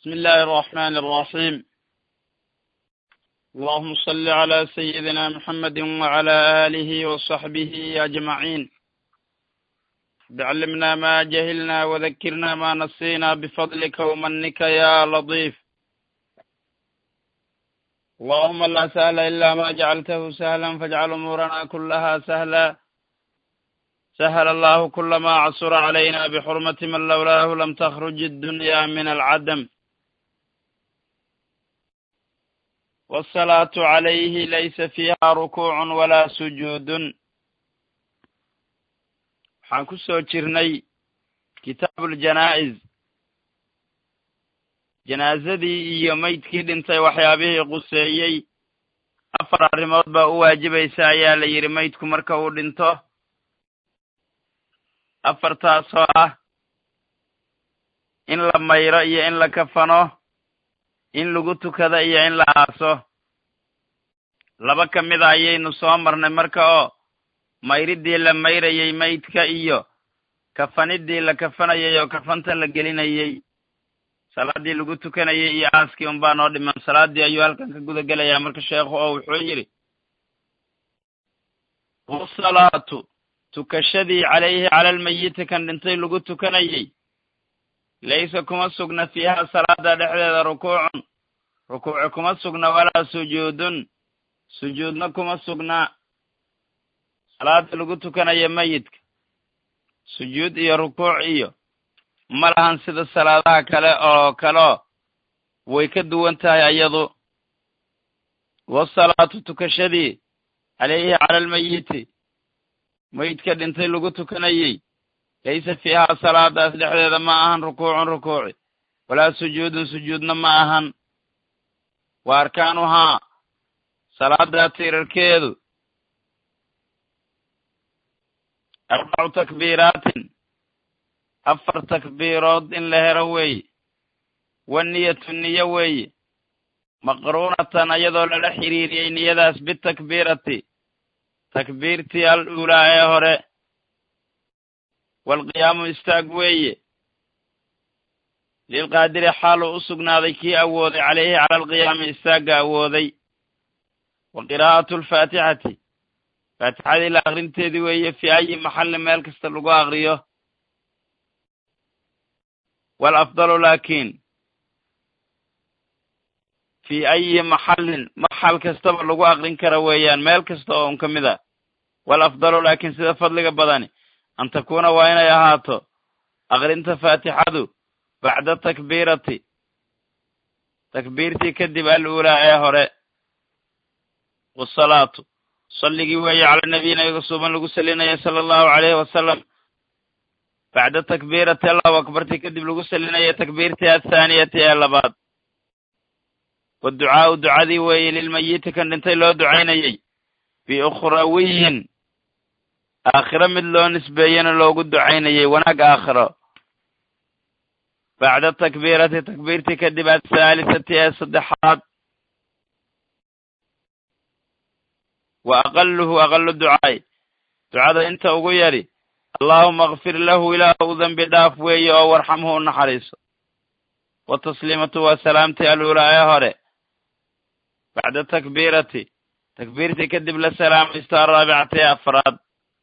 بسم الله الرحمن الرحيم اللهم صل على سيدنا محمد وعلى آله وصحبه أجمعين بعلمنا ما جهلنا وذكرنا ما نسينا بفضلك ومنك يا لطيف اللهم لا سهل إلا ما جعلته سهلا فاجعل أمورنا كلها سهلا سهل الله كل ما عسر علينا بحرمة من لولاه لم تخرج الدنيا من العدم والصلاة عليه ليس فيها ركوع ولا سجود waxaan ku soo jirnay kitaabuuljanaa'iz janaazadii iyo maydkii dhintay waxyaabihii quseeyey afar arrimood baa u waajibaysa ayaa la yidhi maydku marka uu dhinto afartaasoo ah in la mayro iyo in la kafano in lagu tukado iyo in la aaso laba ka mid a ayaynu soo marnay marka oo mayridii la mayrayey maydka iyo kafanidii la kafanayay oo kafanta la gelinayey salaaddii lagu tukanayay iyo aaskii unbaa noo dhiman salaaddii ayuu halkan ka guda gelayaa marka sheekhu oo wuxuu yidhi wasalaatu tukashadii calayhi cala almayiti kan dhintay lagu tukanayey laysa kuma sugna fiiha salaada dhexdeeda rukuucun rukuuci kuma sugna walaa sujuudun sujuudna kuma sugna salaada lagu tukanayo mayidka sujuud iyo rukuuc iyo ma lahan sida salaadaha kale oo kaleo way ka duwan tahay ayadu wasalaatu tukashadii calayhi cala almayiti mayidka dhintay lagu tukanayey laysa fiiha salaadaas dhexdeeda ma ahan rukuucun rukuuci walaa sujuudun sujuudna ma ahan wa arkaanuhaa salaadaa tiirarkeedu arbacu takbiiraatin afar takbiirood in la helo weeye waniyatu niyo weeye maqruunatan ayadoo lala xiriiriyey niyadaas bitakbiirati takbiirtii al uulaa ee hore waalqiyaamu istaag weeye lilqaadiri xaaluu u sugnaaday kii awooday calayhi cala alqiyaami istaagga awooday wa qiraa'atu alfaatixati faatixadii la akrinteedii weeye fii ayi maxallin meel kasta lagu akriyo waalafdalu laakiin fii ayi maxallin maxal kastaba lagu akrin kara weeyaan meel kasta oo un ka mid a waalafdalu laakiin sida fadliga badani an takuuna waa inay ahaato akrinta faatixadu bacda takbiirati takbiirtii kadib al uulaa ee hore wasalaatu salligii weeye cala nabiy nabiga suuban lagu salinaya sala allahu calayhi wasalam bacda takbiirati allahu akbartii kadib lagu salinaya takbiirtii athaaniyati ee labaad waducaa'u ducadii weeye lilmayiti kan dhintay loo ducaynayey biukhrawiyin aakhiro mid loo nisbeeyena loogu ducaynayey wanaag aakhiro bacda takbiirati takbiirtii kadib athaalisati ee saddexaad wa aqaluhu aqalu ducaay ducada inta ugu yadhi allaahuma akfir lahu ilaah u dembi dhaaf weeye oo warxamhu u naxariiso wa tasliimatu waa salaamtii aluulaa ee hore bacda takbiirati takbiirtii kadib la salaamaysto araabicati ee afraad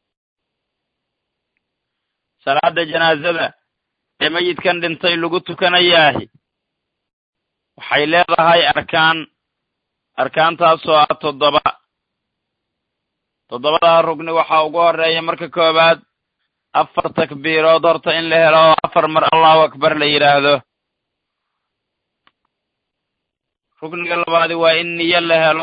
salaada janaazada ee mayidkan dhintay lagu tukanayaahi waxay leedahay arkaan arkaantaasoo ah toddoba toddobadaa rugni waxaa ugu horeeya marka koowaad afar takbiirood horta in la helo oo afar mar allahu akbar la yidhaahdo rugniga labaadi waa in niyo la helo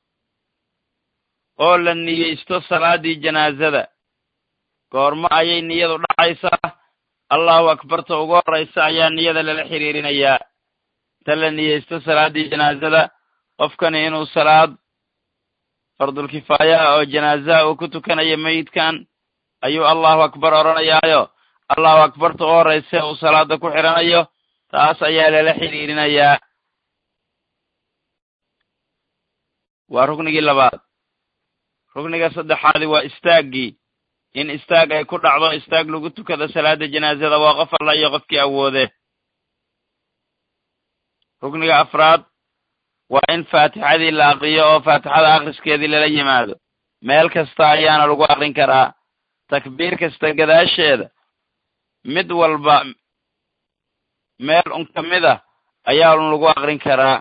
oo la niyeysto salaaddii janaazada goormo ayay niyadu dhacaysaa allahu akbarta ugu horraysa ayaa niyada lala xiriirinayaa inta la niyeysto salaaddii janaazada qofkani inuu salaad fardulkifaayaha oo janaazaha uu ku tukanayo mayidkan ayuu allahu akbar odhanayaayo allahu akbarta u horraysa uu salaada ku xidhanayo taas ayaa lala xidhiirinayaa waa ruknigii labaad rukniga saddexaadi waa istaaggii in istaag ay ku dhacdo istaag lagu tukado salaada janaazada waa qof alla iyo qofkii awoode rukniga afraad waa in faatixadii la aqriyo oo faatixada akhriskeedii lala yimaado meel kasta ayaana lagu aqrin karaa takbiir kasta gadaasheeda mid walba meel un ka mid ah ayaa un lagu aqrin karaa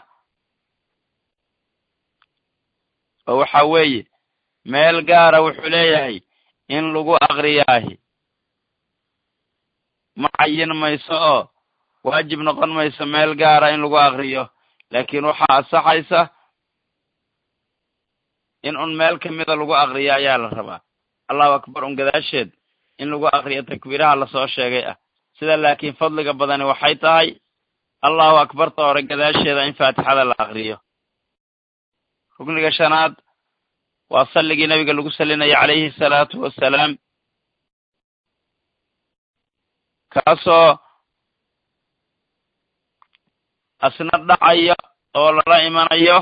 oo waxa weeye meel gaara wuxuu leeyahay in lagu aqriyaahi ma cayin mayso oo waajib noqon mayso meel gaara in lagu aqriyo laakiin waxaa asaxaysa in un meel ka mida lagu aqriyo ayaa la rabaa allahu akbar un gadaasheed in lagu aqriyo takbiiraha lasoo sheegay ah sida laakiin fadliga badani waxay tahay allahu akbarta hore gadaasheeda in faatixada la aqriyo rukniga shanaad waa salligii nabiga lagu salinaya calayhi salaatu wassalaam kaasoo asna dhacayo oo lala imanayo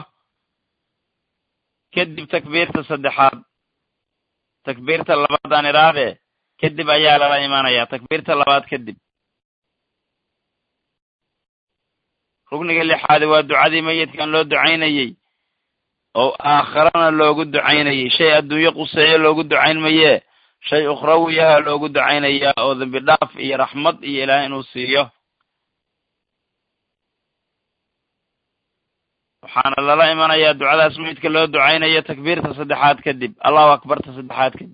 kadib takbiirta saddexaad takbiirta labaadaan idhaahdee kadib ayaa lala imanaya takbiirta labaad kadib rukniga lixaadi waa ducadii mayidkan loo ducaynayey oo aakharana loogu ducaynayey shay adduunyo quseeyo loogu ducayn mayee shay ukhrawiyaha loogu ducaynayaa oo dembi dhaaf iyo raxmad iyo ilaah inuu siiyo waxaana lala imanayaa ducadaas mayidka loo ducaynayo takbiirta saddexaad kadib allahu akbarta saddexaad kadib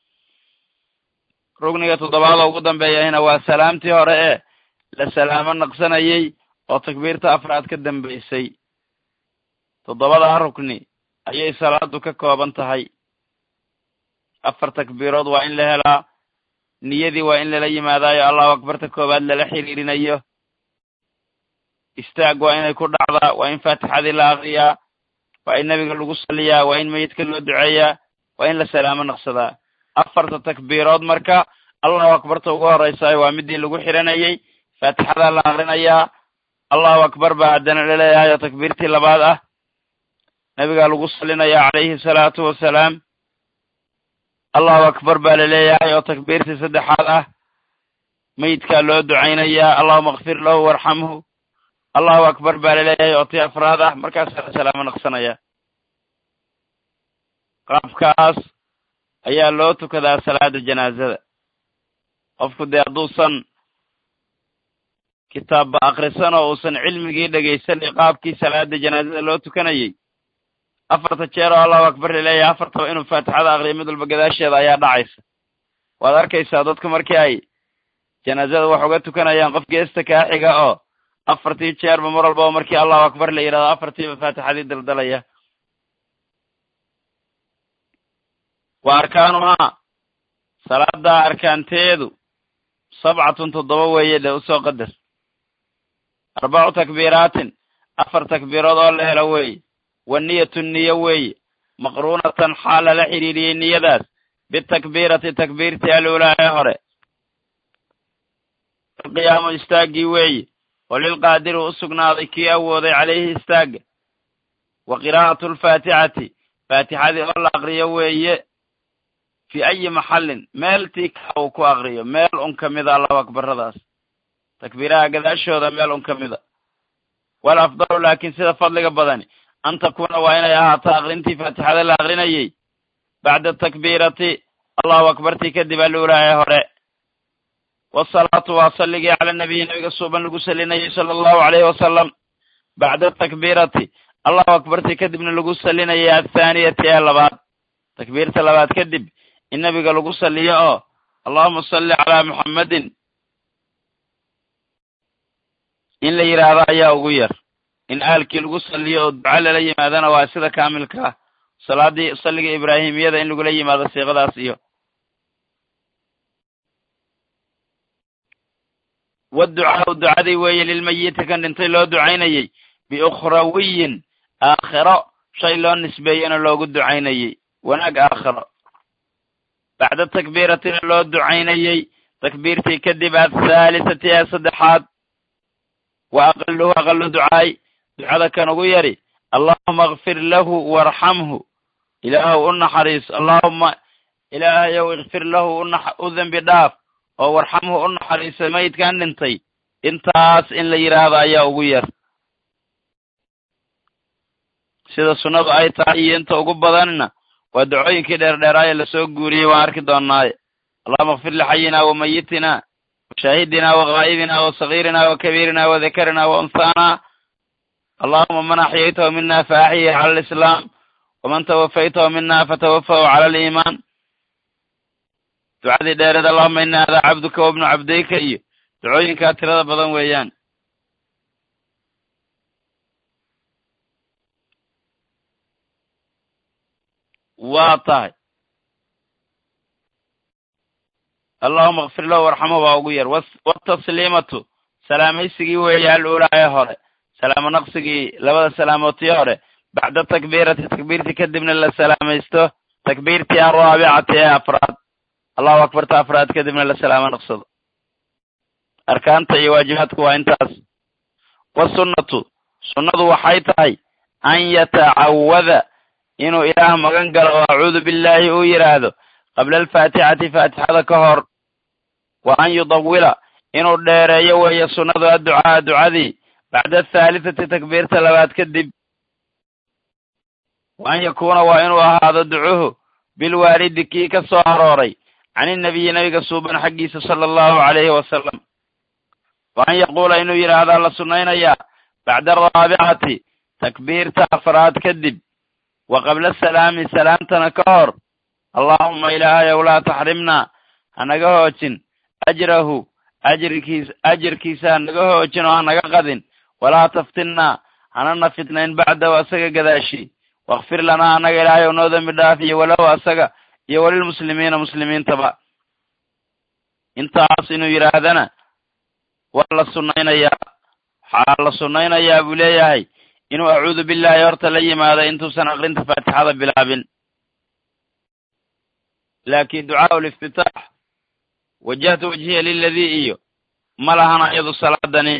rugniga toddobaad oo ugu dambeeyahina waa salaamtii hore ee la salaamo naqsanayey oo takbiirta afraad ka dambaysay toddobadaa rukni ayay salaadu ka kooban tahay afar takbiirood waa in la helaa niyadii waa in lala yimaadaayo allahu akbarta koowaad lala xiriirinayo istaag waa inay ku dhacdaa waa in faatixadii la aqriyaa waa in nebiga lagu saliyaa waa in meyidka loo duceeyaa waa in la salaamo naqsadaa afarta takbiirood marka allahu akbarta ugu horreysaayo waa midii lagu xiranayey faatixadaa la aqrinayaa allahu akbar baa haddana laleeyahay oo takbiirtii labaad ah nebigaa lagu salinayaa calayhi salaatu wassalaam allahu akbar baa laleeyahay oo takbiirtii saddexaad ah meyidkaa loo ducaynayaa allahuma akfir lahu warxamhu allahu akbar baa laleeyahay oo tii afraad ah markaasaa la salaamo naqsanaya qaabkaas ayaa loo tukadaa salaada janaazada qofku dee hadduusan kitaabba akrisan oo uusan cilmigii dhegaysanay qaabkii salaada janaazada loo tukanayey afarta jeer oo allahu akbar laleeyahay afartaba inuu faatixada aqriyo mid walba gadaasheeda ayaa dhacaysa waad arkaysaa dadku markii ay janaazada wax uga tukanayaan qof geesta kaa xiga oo afartii jeerba mar walbaba markii allahu akbar la yidhahdo afartiiba faatixadii daldalaya wa arkaanuhaa salaada arkaanteedu sabcatun toddoba weeye dee usoo qadar arbacu takbiiraatin afar takbiirood oo la helo weeye wa niyatu niyo weeye maqruunatan xaal lala xidhiiriyey niyadaas bitakbiirati takbiirtii aluulaa ee hore alqiyaamu istaaggii weeye oo lilqaadiri u sugnaaday kii awooday calayhi istaagga wa qiraa'atu alfaatixati faatixadii oo la aqriyo weeye fii ayi maxallin meeltii ka uu ku aqriyo meel un ka mida allahu akbaradaas takbiiraha gadaashooda meel un ka mida wal afdalu laakiin sida fadliga badani an takuuna waa inay ahaato aqrintii faatixada la aqrinayey bacda takbiirati allahu akbartii kadib aluulaa ee hore wasalaatu waa salligii cala nabiyi nabiga suuban lagu salinayay sala allahu alayhi wasalam bacda takbiirati allahu akbartii kadibna lagu salinayay athaaniyati ee labaad takbiirta labaad kadib in nabiga lagu saliyo oo allahuma salli calaa muxammadin in la yidhaahdo ayaa ugu yar in aalkii lagu saliyo oo duco lala yimaadana waa sida kaamilka ah salaadii salliga ibraahimiyada in lagula yimaado siiqadaas iyo waducaau ducadii weeye lilmayiti kan dhintay loo ducaynayey biukhrawiyin aakhiro shay loo nisbeeyena loogu ducaynayey wanaag aakhiro bacda takbiiratina loo ducaynayey takbiirtii kadib athaalisati ee saddexaad wa aqaluhu aqalu ducaay ducada kan ugu yari allahuma akfir lahu warxamhu ilaahow u naxariiso allahuma ilaahayow ikfir lahu u dembi dhaaf oo warxamhu u naxariisa mayidkan dhintay intaas in la yidhaahdo ayaa ugu yar sida sunnadu ay tahay iyo inta ugu badanna waa dacooyinkii dheerdheeraaye lasoo guuriyey waan arki doonnaaye allahuma akfir lixayina wa mayitina wa shaahidina wa ghaa'ibina wa sagiirina wa kabiirina wa dakarina wa unhaana allahuma man axyaytahu mina faaxyihi cala alislaam waman tawafaytahu mina fatawafahu cala aliimaan ducadii dheereed allahuma ina hada cabduka wabnu cabdayka iyo dacooyinkaa tirada badan weeyaan waa tahay allahuma akfir lahu warxamahu baa ugu yar watasliimatu salaamaysigii weeye aluulaa ee hore salaamo naqsigii labada salaamoodtii hore bacda takbiirati takbiirtii kadibna la salaamaysto takbiirtii araabicati ee afraad allahu akbarta afraad kadibna la salaamo naqsado arkaanta iyo waajibaadku waa intaas wasunnatu sunnadu waxay tahay an yatacawada inuu ilaah magan galo oo acuudu billaahi uu yidhaahdo qabla alfaatixati faatixada ka hor wa an yudawila inuu dheereeyo weeye sunnadu adducaa ducadii bacda athaalithati takbiirta labaad kadib wa an yakuuna waa inuu ahaado ducuhu bilwaalidi kii ka soo arooray can inabiyi nabiga suuban xaggiisa sala allahu calayhi wasalam wa an yaquula inuu yidhaahdaa la sunnaynayaa bacda araabicati takbiirta afraad kadib wa qabla asalaami salaamtana ka hor allaahuma ilaahayow laa taxrimnaa hanaga hoojin ajrahu ajirkiis ajirkiisa hanaga hoojin oo hanaga qadin walaa taftinnaa hanana fitnayn bacdahu asaga gadaashi wakfir lanaa annaga ilaahayow noo dembi dhaaf iyo walow asaga iyo walilmuslimiina muslimiintaba intaas inuu yidhaahdana waa la sunnaynayaa waxaa la sunnaynayaa buu leeyahay inuu acuudu billaahi horta la yimaado intuusan aqrinta faatixada bilaabin laakiin ducaau liftitaax wajahtu wajhiya liladii iyo ma lahana iyadu salaadani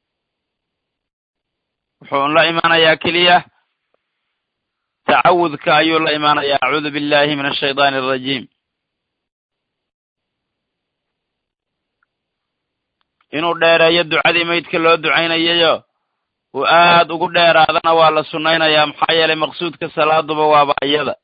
wuxuu la imaanayaa keliya tacawudka ayuu la imaanayaa acuudu billahi min ashaydaani alrajiim inuu dheereeyo ducadii maydka loo ducaynayayo uu aad ugu dheeraadana waa la sunnaynayaa maxaa yeelay maqsuudka salaaduba waaba iyada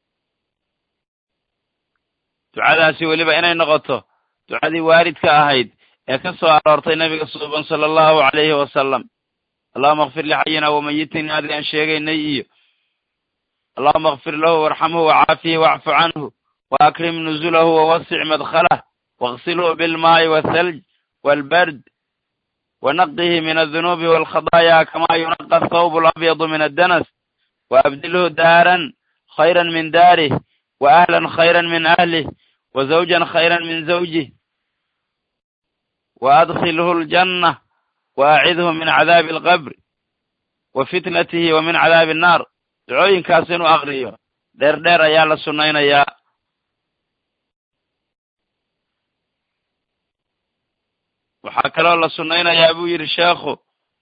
ducadaasi weliba inay noqoto ducadii waalidka ahayd ee ka soo aroortay nabiga suuban sala allahu calayhi wasalam allahuma akfir lixayina wamayitina adi aan sheegaynay iyo allahuma akfir lahu warxamhu wacaafihi wacfu canhu waakrim nuzulahu wawasic madkhalah waغsilhu bilmaa'i waalthalj waalbard wanaqihi min aldunuubi waalkhadaaya kama yunaqa athawb alabyadu min addanas waabdilhu daaran khayra min daarih waahlan khayra min ahlih wazawjan khayra min zawjih waadkhilhu aljanna waacidhu min cadaabi alqabri wa fitnatihi wa min cadaabi annaar ducooyinkaas inuu akriyo dheer dheer ayaa la sunnaynayaa waxaa kaloo la sunnaynayaa buu yidhi sheekhu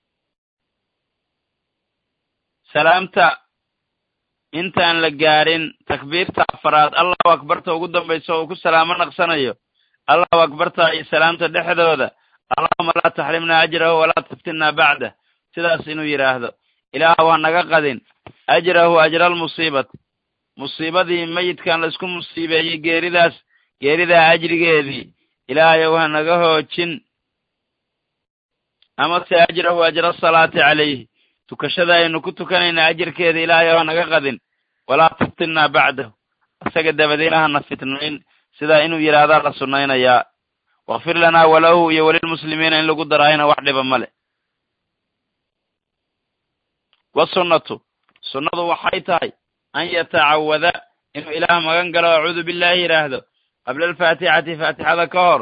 salaamta intaan la gaadhin takbiirta afaraad allahu akbarta ugu dambaysa oo uu ku salaamo naqsanayo allahu akbarta iyo salaamta dhexdooda allahuma laa taxrimnaa ajrahu walaa taftinnaa bacdah sidaas inuu yidhaahdo ilaahu ha naga qadin ajrahu ajra almusiibati musiibadii mayidkan laisku musiibeeyey geeridaas geeridaa ajrigeedii ilaahayow ha naga hoojin amase ajrahu ajra asalaati calayhi tukashada aynu ku tukanayna ajirkeeda ilaahayow ha naga qadin walaa taftinnaa bacdahu isaga dabadiina hana fitnayn sidaa inuu yidhaahdaa la sunnaynayaa wakfir lanaa walahu iyo walilmuslimiina in lagu daraayana wax dhiba male wasunnatu sunnadu waxay tahay an yatacawada inuu ilaah magan galo acuudu billaahi yidhaahdo qabla alfaatixati faatixada ka hor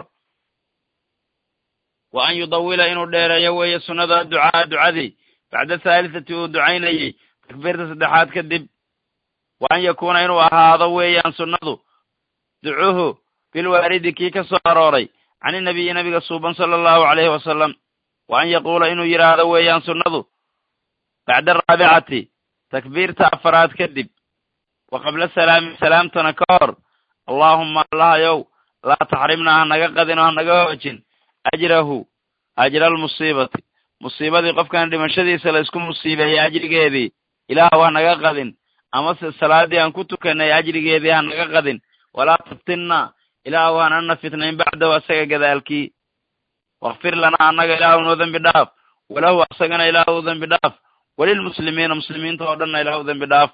wa an yudawila inuu dheereeyo weeye sunnada ducaa ducadii bacda thaalitati uu ducaynayey takbiirta saddexaad kadib wa an yakuuna inuu ahaado weeyaan sunnadu ducuhu bilwaalidi kii ka soo arooray can inabiyi nabiga suuban sala allahu calayhi wasalam wa an yaquula inuu yidhaahdo weeyaan sunnadu bacda araabicati takbiirta afaraad kadib wa qabla salaami salaamtana ka hor allaahuma allahayow laa taxrimnaa hanaga qadin oo hanaga hoojin ajrahu ajra almusiibati musiibadii qofkan dhimashadiisa la isku musiibeeyey ajrigeedii ilaah ha naga qadin amase salaaddii aan ku tukanay ajrigeedii ha naga qadin walaa taftinna ilaahu hanana fitnayn bacdahu asaga gadaalkii wakfir lanaa annaga ilaahu noo dembi dhaaf walahu asagana ilaahu dembi dhaaf walilmuslimiina muslimiinta oo dhanna ilaahu dembi dhaaf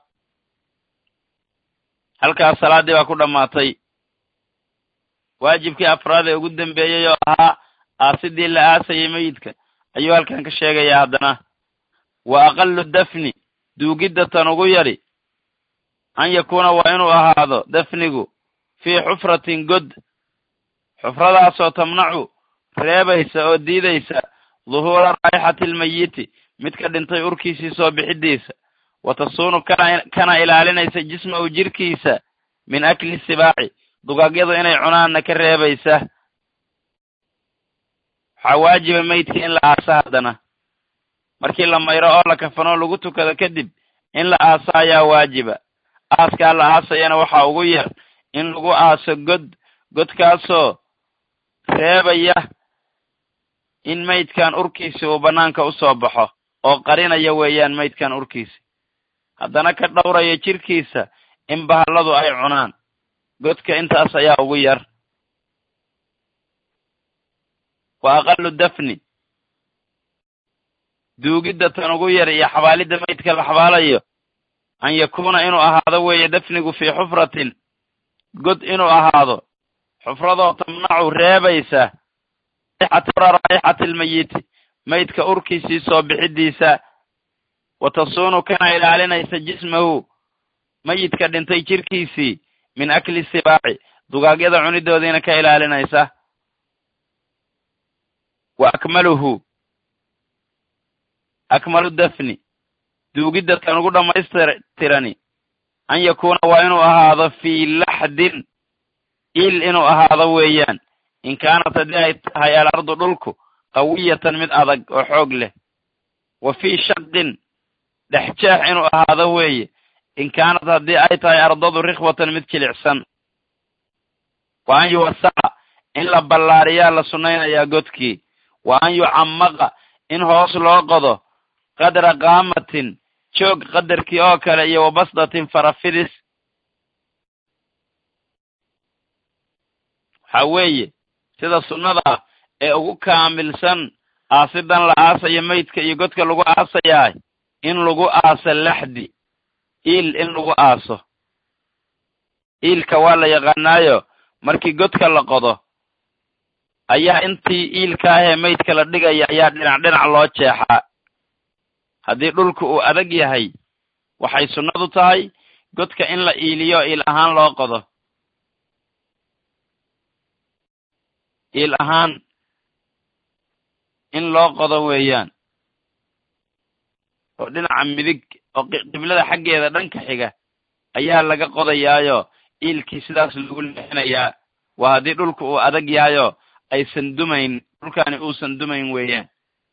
halkaas salaaddii baa ku dhammaatay waajibkii afraad ee ugu dembeeyey oo ahaa aasidii la aasayay meyidka ayuu halkan ka sheegayaa haddana wa aqalu dafni duugidda tan ugu yari an yakuuna waa inuu ahaado dafnigu fii xufratin god xufradaasoo tamnacu reebaysa oo diidaysa duhuura raayxati almayiti midka dhintay urkiisii soo bixidiisa wa tasuunu kana kana ilaalinaysa jismahu jirkiisa min akli sibaaci dugaagyadu inay cunaanna ka reebaysa waxaa waajiba meydka in la aasa haddana markii la mayro oo la kafanoo lagu tukado kadib in la aaso ayaa waajiba aaskaa la aasayana waxaa ugu yar in lagu aaso god godkaasoo reebaya in meydkan urkiisi uu bannaanka u soo baxo oo qarinaya weeyaan meydkan urkiisi haddana ka dhowraya jirkiisa in bahalladu ay cunaan godka intaas ayaa ugu yar wa aqalu dafni duugidda tan ugu yar iyo xabaalidda meydka la xabaalayo an yakuuna inuu ahaado weeye dafnigu fii xufratin god inuu ahaado xufradoo tamnacu reebaysa raayxati almayiti meydka urkiisii soo bixidiisa wa tasuunu kana ilaalinaysa jismahu meyidka dhintay jirkiisii min akli sibaaci dugaagyada cunidoodiina ka ilaalinaysa wa akmaluhu akmalu dafni duugidda tan ugu dhammaystirani an yakuuna waa inuu ahaado fii laxdin il inuu ahaado weeyaan in kaanat haddii ay tahay alardu dhulku qawiyatan mid adag oo xoog leh wa fii shaqin dhexjeex inuu ahaado weeye in kaanat haddii ay tahay ardadu rikhwatan mid jilicsan wa an yuwasaca in la ballaariyaa la sunnaynayaa godkii wa an yucammaqa in hoos loo qodo qadra qaamatin joog qadarkii oo kale iyo wabasdatin farafidis waxaa weeye sida sunnada ah ee ugu kaamilsan aasidan la aasayo meydka iyo godka lagu aasayaa in lagu aaso laxdi iil in lagu aaso iilka waa la yaqaanaayo markii godka la qodo ayaa intii iilka ahee meydka la dhigaya ayaa dhinac dhinac loo jeexaa haddii dhulku uu adag yahay waxay sunnadu tahay godka in la iiliyo iil ahaan loo qodo iil ahaan in loo qodo weeyaan oo dhinaca midig oo qiblada xaggeeda dhanka xiga ayaa laga qodayaayo iilkii sidaas lagu leexinayaa waa haddii dhulku uu adag yahayo aysan dumayn dhulkani uusan dumayn weeyaan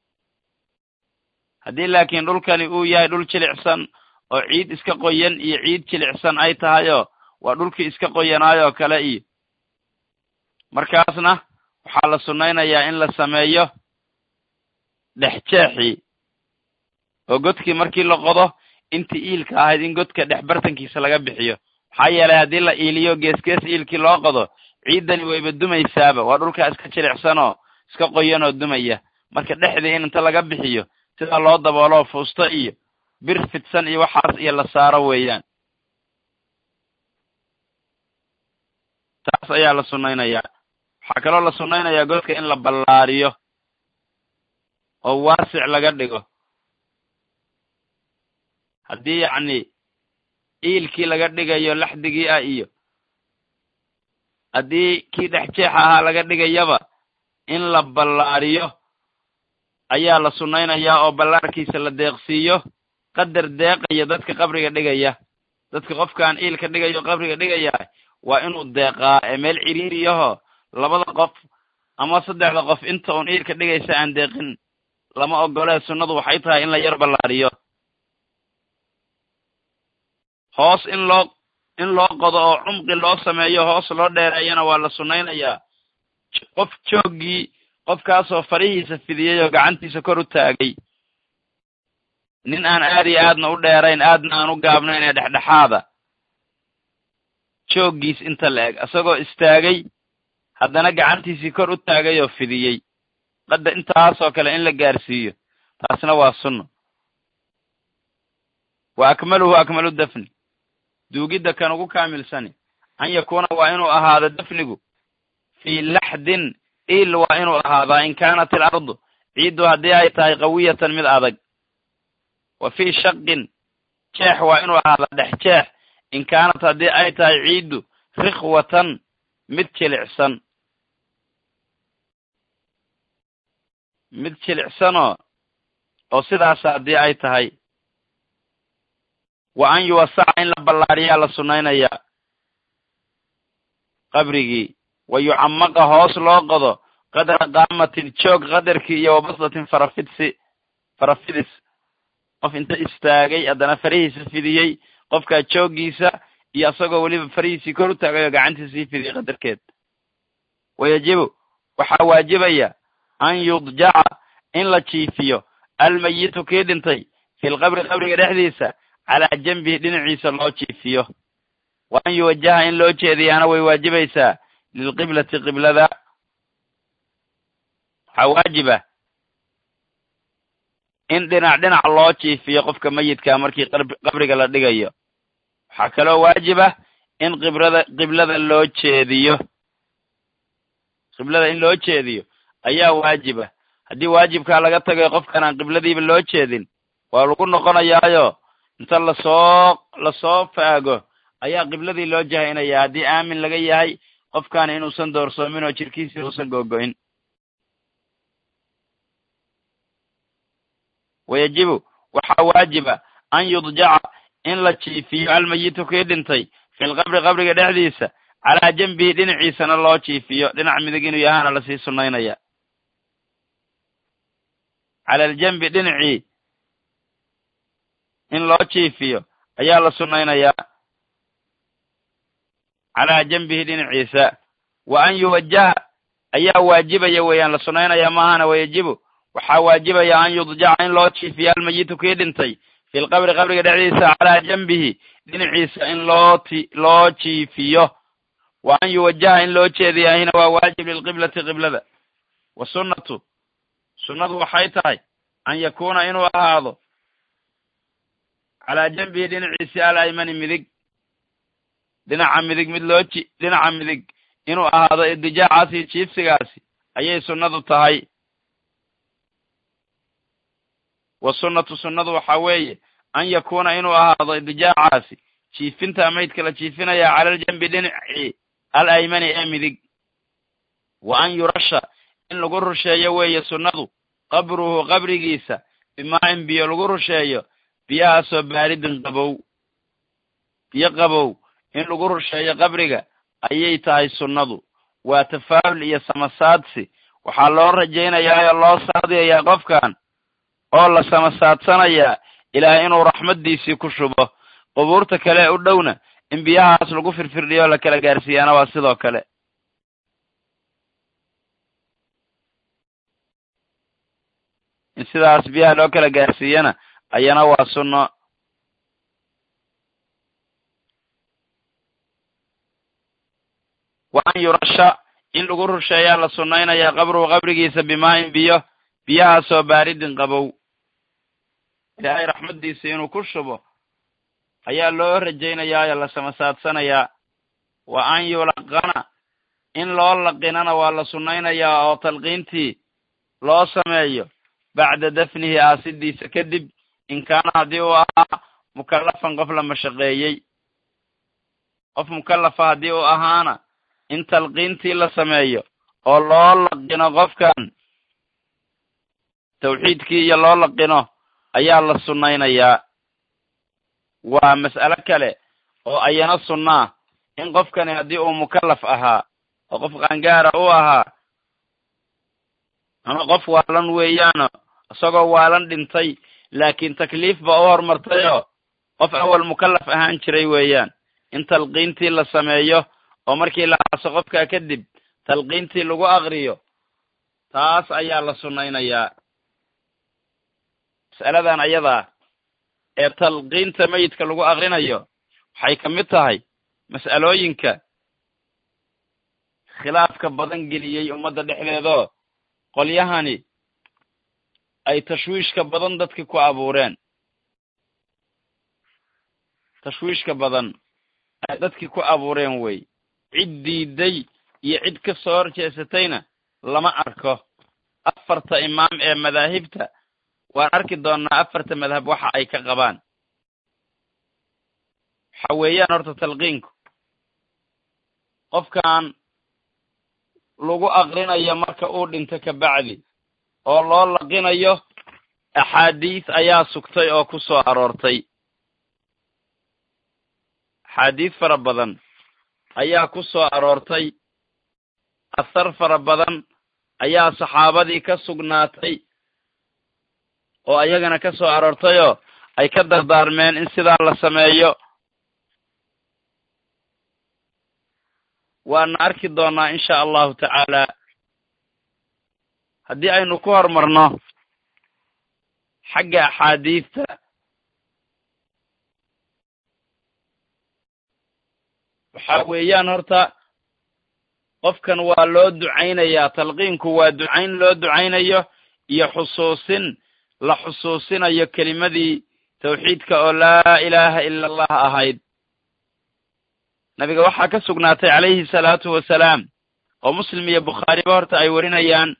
haddii laakiin dhulkani uu yahay dhul jilicsan oo ciid iska qoyan iyo ciid jilicsan ay tahayo waa dhulkii iska qoyanaayoo kale iyo markaasna waxaa la sunnaynayaa in la sameeyo dhexjeexii oo godkii markii la qodo intii iilka ahayd in godka dhex bartankiisa laga bixiyo maxaa yeelay haddii la iiliyo geesgees iilkii loo qodo ciiddani wayba dumaysaaba waa dhulkaa iska jilicsanoo iska qoyanoo dumaya marka dhexdii in inta laga bixiyo sidaa loo dabooloo fuusto iyo bir fidsan iyo waxaas iyo la saaro weeyaan taas ayaa la sunnaynayaa waxaa kaloo la sunnaynayaa godka in la ballaariyo oo waasic laga dhigo haddii yacni iilkii laga dhigayo laxdigii ah iyo haddii kii dhex jeexa ahaa laga dhigayaba in la ballaariyo ayaa la sunnaynayaa oo ballaarkiisa la deeqsiiyo qadar deeqaya dadka qabriga dhigaya dadka qofkaan iilka dhigayo qabriga dhigaya waa inuu deeqaa ee meel ciriiriyaho labada qof ama saddexda qof inta uun iilka dhigaysa aan deeqin lama ogolee sunnadu waxay tahay in la yar ballaariyo hoos in loo in loo qodo oo cumqi loo sameeyo hoos loo dheereeyana waa la sunnaynayaa qof jooggii qofkaasoo farihiisa fidiyey oo gacantiisa kor u taagay nin aan aad iyo aadna u dheerayn aadna aan u gaabnayn ee dhexdhexaada jooggiis inta la eg isagoo istaagay haddana gacantiisii kor u taagay oo fidiyey qadda intaasoo kale in la gaarsiiyo taasna waa sunno wa akmaluhu akmalu dafni duugidda kan ugu kaamilsani an yakuuna waa inuu ahaado dafnigu fii laxdin il waa inuu ahaadaa in kaanat ilardu ciiddu haddii ay tahay qawiyatan mid adag wa fii shaqin jeex waa inuu ahaadaa dhex jeex in kaanat haddii ay tahay ciiddu rikhwatan mid jilicsan mid jilicsanoo oo sidaasa haddii ay tahay wa an yuwasaca in la ballaadhiyaa la sunnaynayaa qabrigii wa yucamaqa hoos loo qodo qadra qaamatin joog qadarkii iyo wabasdatin farafidsi farafidis qof inta istaagay haddana farihiisa fidiyey qofkaa jooggiisa iyo isagoo weliba farihiisii kor u taagay oo gacantiisii fidiyey qadarkeed wayajibu waxaa waajibaya an yudjaca in la jiifiyo almayitu kii dhintay filqabri qabriga dhexdiisa calaa janbihi dhinaciisa loo jiifiyo wa an yuwajaha in loo jeediyaana way waajibaysaa lilqiblati qiblada waxaa waajiba in dhinac dhinac loo jiifiyo qofka mayidkaa markii qabriga la dhigayo waxaa kaloo waajiba in qibrada qiblada loo jeediyo qiblada in loo jeediyo ayaa waajiba haddii waajibkaa laga tagayo qofkan aan qibladiiba loo jeedin waa lagu noqonayaayo inta lasoo lasoo faago ayaa qibladii loo jahaynaya haddii aamin laga yahay qofkaani inuusan doorsoomin oo jirkiisii uusan googo'in wayajibu waxaa waajiba an yudjaca in la jiifiyo almayitu kii dhintay filqabri qabriga dhexdiisa calaa janbihi dhinaciisana loo jiifiyo dhinac midig inuu yahaana lasii sunnaynaya cala aljanbi dhinacii in loo jiifiyo ayaa la sunnaynayaa calaa janbihi dhinaciisa wa an yuwajaha ayaa waajibaya weeyaan la sunnaynaya maahana wayajibu waxaa waajibaya an yudjaca in loo jiifiyo almayitu kii dhintay filqabri qabriga dhexdiisa calaa janbihi dhinaciisa in loo ti loo jiifiyo wa an yuwajaha in loo jeediyahina waa waajib lilqiblati qiblada wa sunnatu sunnadu waxay tahay an yakuuna inuu ahaado calaa janbihi dhinaciisi alaymani midig dhinaca midig mid loo ji dhinaca midig inuu ahaado idijaacaasi iyo jiifsigaasi ayay sunnadu tahay wa sunnatu sunnadu waxaa weeye an yakuuna inuu ahaado idijaacaasi jiifinta maydka la jiifinaya cala aljanbi dhinaci al aymani ee midig wa an yurasha in lagu rusheeyo weeye sunnadu qabruhu qabrigiisa bimaa'in biyo lagu rusheeyo biyahaasoo baaridin qabow biyo qabow in lagu rusheeyo qabriga ayay tahay sunnadu waa tafaa'ul iyo samasaadsi waxaa loo rajaynayaa oo loo saadiyayaa qofkan oo la samasaadsanayaa ilaahay inuu raxmaddiisii ku shubo qubuurta kale ee u dhowna in biyahaas lagu firfirdhiyo oo la kala gaarsiiyaana waa sidoo kale in sidaas biyaha loo kala gaarsiiyana ayana waa sunno wa an yurasha in lagu rusheeyaa la sunnaynayaa qabruhu qabrigiisa bimaa'in biyo biyahaasoo baaridin qabow ilaahay raxmaddiisa inuu ku shubo ayaa loo rajaynayaa oo la samasaadsanayaa wa an yulaqana in loo laqinana waa la sunnaynayaa oo talqiintii loo sameeyo bacda dafnihi aasidiisa kadib in kaana haddii uu ahaa mukallafan qof la mashaqeeyey qof mukallafa haddii uu ahaana in talqiintii la sameeyo oo loo laqino qofkan tawxiidkii iyo loo laqino ayaa la sunnaynayaa waa mas'alo kale oo ayana sunnaa in qofkani haddii uu mukallaf ahaa oo qof qaangaara u ahaa ama qof waalan weeyaano isagoo waalan dhintay laakiin takliif ba u horumartayoo qof awal mukallaf ahaan jiray weeyaan in talqiintii la sameeyo oo markii la aaso qofkaa kadib talqiintii lagu aqriyo taas ayaa la sunnaynayaa mas'aladan ayadaa ee talqiinta meyidka lagu aqrinayo waxay ka mid tahay mas'alooyinka khilaafka badan geliyey ummadda dhexdeedoo qolyahani ay tashwiishka badan dadki ku abuureen tashwiishka badan ay dadkii ku abuureen wey cid diiday iyo cid ka soo horjeesatayna lama arko afarta imaam ee madaahibta waan arki doonnaa afarta madhab waxa ay ka qabaan waxa weeyaan horta talqiinku qofkan lagu aqrinayo marka uu dhinto kabacdi oo loo laqinayo axaadiis ayaa sugtay oo ku soo aroortay axaadiis fara badan ayaa ku soo aroortay asar fara badan ayaa saxaabadii ka sugnaatay oo ayagana ka soo aroortayoo ay ka dardaarmeen in sidaa la sameeyo waana arki doonnaa insha allahu tacaala haddii aynu ku horumarno xagga axaadiista waxa weeyaan horta qofkan waa loo ducaynayaa talqiinku waa ducayn loo ducaynayo iyo xusuusin la xusuusinayo kelimadii tawxiidka oo laa ilaaha ila allah ahayd nabiga waxaa ka sugnaatay calayhi salaatu wasalaam oo muslim iyo bukhaariba horta ay warinayaan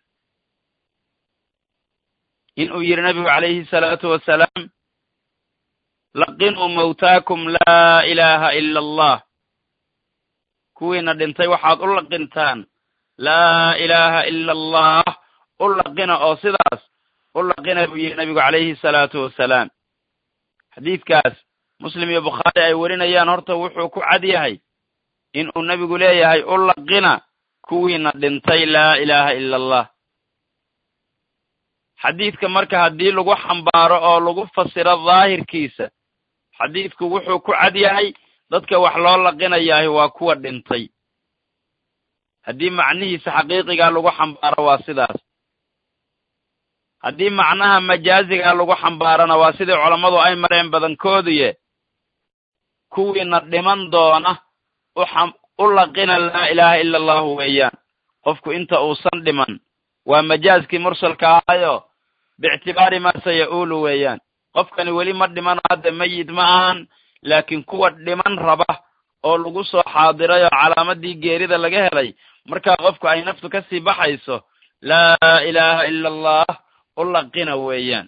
in uu yidhi nabigu calayhi salaatu wasalaam laqinuu mawtaakum laa ilaaha ila allah kuwiina dhintay waxaad u laqintaan laa ilaaha ila allah u laqina oo sidaas u laqina buu yidhi nabigu calayhi salaatu wasalaam xadiidkaas muslim iyo bukhaari ay warinayaan horta wuxuu ku cad yahay in uu nebigu leeyahay u laqina kuwiina dhintay laa ilaaha ila allah xadiidka marka haddii lagu xambaaro oo lagu fasiro daahirkiisa xadiidku wuxuu ku cad yahay dadka wax loo laqinayahay waa kuwa dhintay haddii macnihiisa xaqiiqigaa lagu xambaaro waa sidaas haddii macnaha majaazigaa lagu xambaarona waa sidii culammadu ay mareen badankooduye kuwiina dhiman doona u laqina laa ilaaha ila allahu weeyaan qofku inta uusan dhiman waa majaaskii mursalka ahayo biictibaari maa saya'uulu weeyaan qofkani weli ma dhimano hadda meyid ma ahan laakiin kuwa dhiman raba oo lagu soo xaadiray oo calaamadii geerida laga helay markaa qofku ay naftu ka sii baxayso laa ilaaha ila allah u laqina weeyaan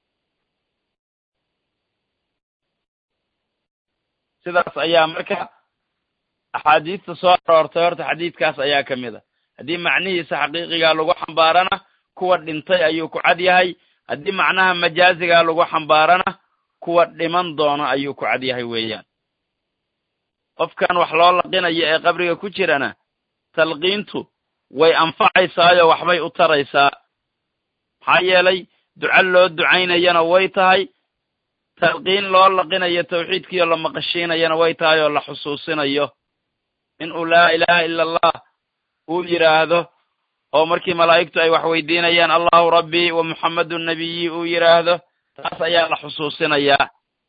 sidaas ayaa marka axaadiista soo aroortay horta xadiidkaas ayaa ka mid a haddii macnihiisa xaqiiqigaa lagu xambaarana kuwa dhintay ayuu ku cad yahay haddii macnaha majaazigaa lagu xambaarana kuwa dhiman doona ayuu ku cad yahay weeyaan qofkan wax loo laqinayo ee qabriga ku jirana talqiintu way anfacaysaayo waxbay u taraysaa maxaa yeelay duco loo ducaynayana way tahay talqiin loo laqinayo tawxiidkiio la maqashiinayana way tahay oo la xusuusinayo in uu laa ilaaha ila allah uu yidhaahdo oo markii malaa'igtu ay wax weydiinayaan allahu rabbii wa muxammedun nabiyi uu yidhaahdo taas ayaa la xusuusinayaa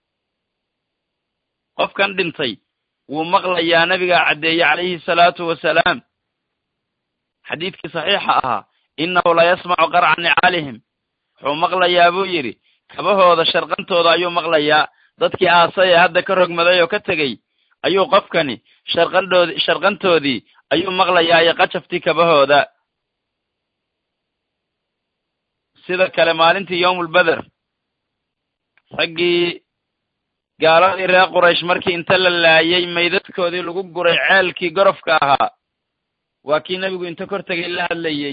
qofkan dhintay wuu maqlayaa nabigaa caddeeye calayhi salaatu wasalaam xadiidkii saxiixa ahaa innahu la yasmacu qarca nicaalihim wuxuu maqlayaa buu yidhi kabahooda sharqantooda ayuu maqlayaa dadkii aasay ee hadda ka rogmaday oo ka tegey ayuu qofkani sharqandhoodi sharqantoodii ayuu maqlayaa iyo qajaftii kabahooda sida kale maalintii yowmulbeder raggii gaaladii reer quraysh markii inta la laayay maydadkoodii lagu guray ceelkii gorofka ahaa waa kii nebigu inta kor tegay la hadlayey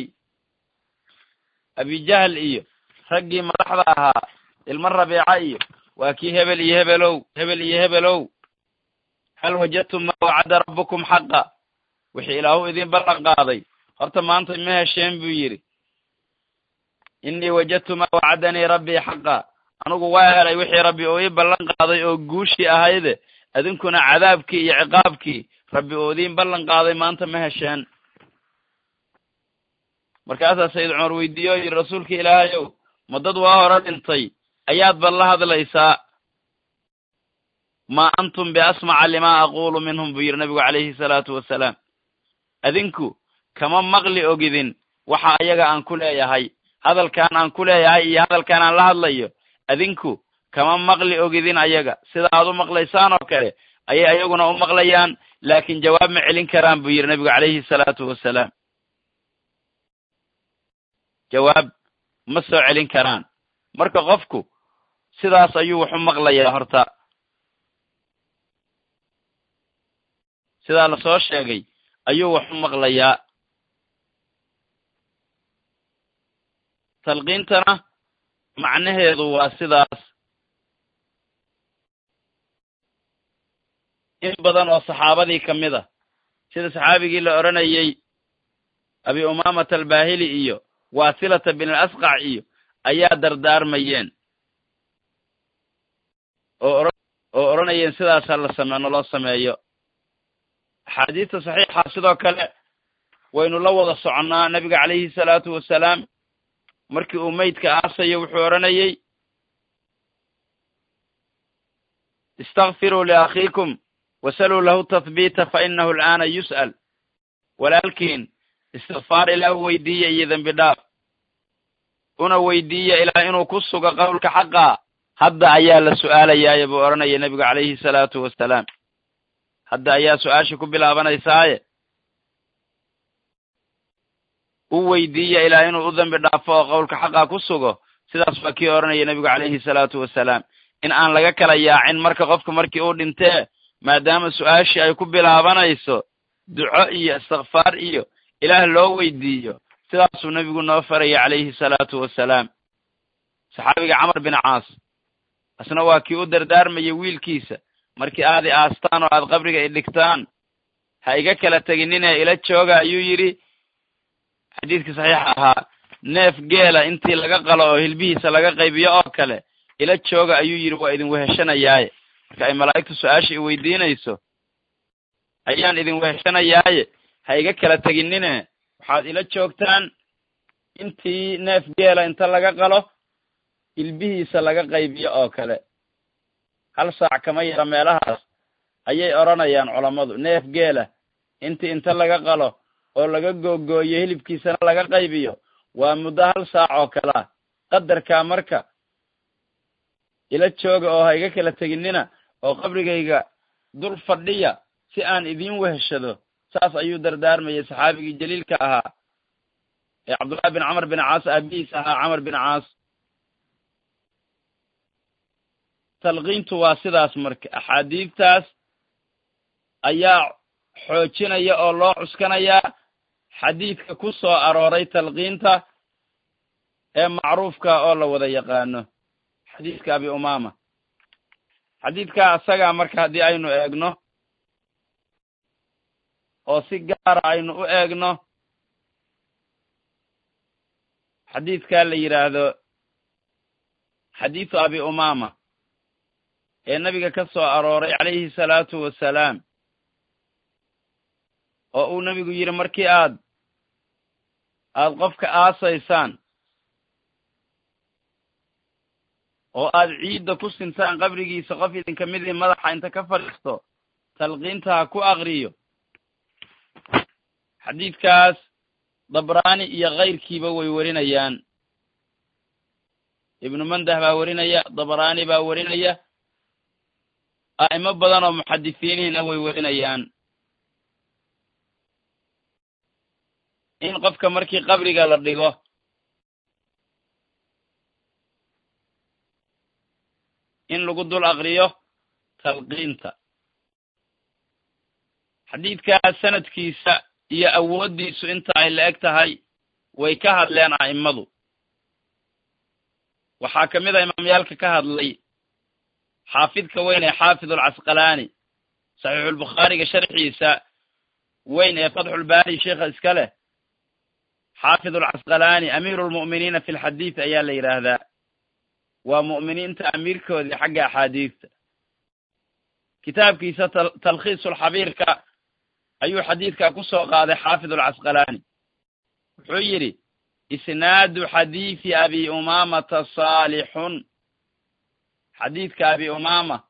abijahl iyo raggii madaxda ahaa ilmo rabiica iyo waa kii hebel iyo hebelow hebel iyo hebelow hal wajadtum maa wacada rabbukum xaqa wixii ilaahu idin ballan qaaday horta maanta ma hesheen buu yidhi innii wajadtu maa wacadanii rabbii xaqa anugu waa helay wixii rabbi uu ii ballan qaaday oo guushii ahayde idinkuna cadaabkii iyo ciqaabkii rabbi uu idiin ballan qaaday maanta ma hesheen markaasaa sayid cumar weydiiye oo yidhi rasuulka ilaahayow ma dad waa hore dhintay ayaad bal la hadlaysaa maa antum biasmaca limaa aquulu minhum buu yidhi nabigu calayhi salaatu wasalaam adinku kama maqli ogidin waxa ayaga aan ku leeyahay hadalkaan aan ku leeyahay iyo hadalkaan aan la hadlayo adinku kama maqli ogidin ayaga sida aad u maqlaysaan oo kale ayay ayaguna u maqlayaan laakiin jawaab ma celin karaan buu yidhi nabigu calayhi salaatu wasalaam jawaab ma soo celin karaan marka qofku sidaas ayuu wax u maqlayaa horta sidaa lasoo sheegay ayuu wax u maqlayaa talqiintana macnaheedu waa sidaas in badan oo saxaabadii ka mid a sida saxaabigii la odhanayey abi umaamata albaahili iyo waasilata bin alasqac iyo ayaa dardaarmayeen oo oo odhanayeen sidaasa la same naloo sameeyo axaadiista saxiixa sidoo kale waynu la wada soconnaa nabiga calayhi salaatu wasalaam markii uu meydka aasayo wuxuu odhanayey istakfiruu liakhiikum wasaluu lahu tathbiita fa inahu al'aana yus'al walaalkiin istikfaar ilaah weydiiya iyo dembi dhaaf una weydiiya ilaah inuu ku sugo qowlka xaqaa hadda ayaa la su'aalayaaye buu odhanaya nebigu calayhi salaatu wasalaam hadda ayaa su-aasha ku bilaabanaysaaye u weydiiya ilaah inuu u dembi dhaafo oo qowlka xaqaa ku sugo sidaas waa kii odhanaya nebigu calayhi salaatu wasalaam in aan laga kala yaacin marka qofka markii uu dhintee maadaama su-aashii ay ku bilaabanayso duco iyo istikfaar iyo ilaah loo weydiiyo sidaasuu nebigu noo faraya calayhi salaatu wasalaam saxaabiga camar bin caas asna waa kii u dardaarmaya wiilkiisa markii aad i aastaan oo aad qabriga i dhigtaan ha iga kala teginine ila jooga ayuu yidhi xadiidkii saxiixa ahaa neef geela intii laga qalo oo hilbihiisa laga qaybiyo oo kale ila jooga ayuu yidhi waa idin weheshanayaaye marka ay malaa'igtu su-aasha i weydiinayso ayaan idin weheshanayaaye ha iga kala teginine waxaad ila joogtaan intii neef geela inta laga qalo hilbihiisa laga qaybiyo oo kale hal saac kama yara meelahaas ayay odhanayaan culammadu neef geela intii inta laga qalo oo laga googooyo hilibkiisana laga qaybiyo waa muddo hal saac oo kalea qadarkaa marka ila jooga oo ha iga kala teginina oo qabrigayga dul fadhiya si aan idiin weheshado saas ayuu dardaarmayay saxaabigii jaliilka ahaa ee cabdullahi bin camar bin caas aabihiis ahaa camar bin caas talqiintu waa sidaas marka axaadiidtaas ayaa xoojinaya oo loo cuskanayaa xadiidka ku soo arooray talqiinta ee macruufka oo la wada yaqaano xadiidka abi umaama xadiidkaa asagaa marka haddii aynu eegno oo si gaara aynu u eegno xadiidkaa la yidhaahdo xadiidu abi umaama ee nebiga ka soo arooray calayhi salaatu wasalaam oo uu nebigu yidhi markii aad aad qofka aasaysaan oo aad ciidda ku sintaan qabrigiisa qof idinka midii madaxa inta ka fadhiisto talqiinta ha ku aqriyo xadiidkaas dabraani iyo kayrkiiba way werinayaan ibnu mandah baa werinaya dabraani baa werinaya a'imo badan oo muxadisiiniina way werinayaan in qofka markii qabriga la dhigo in lagu dul aqriyo talqiinta xadiidkaas sanadkiisa iyo awooddiisu inta ay la eg tahay way ka hadleen a'immadu waxaa ka mid a imaamyaalka ka hadlay xaafidka weyn ee xaafid alcasqalaani saxiixulbukhaariga sharxiisa weyn ee fatxulbaari sheikha iska leh xaafid alcasqalaani amiiru lmu'miniina fi lxadiid ayaa la yidhaahdaa waa mu'miniinta amiirkoodii xagga axaadiidta kitaabkiisa talkhiisulxabiirka ayuu xadiidka ku soo qaaday xaafid alcasqalaani wuxuu yidhi isnaadu xadiidi abi umaamata saalixun xadiidka abi umaama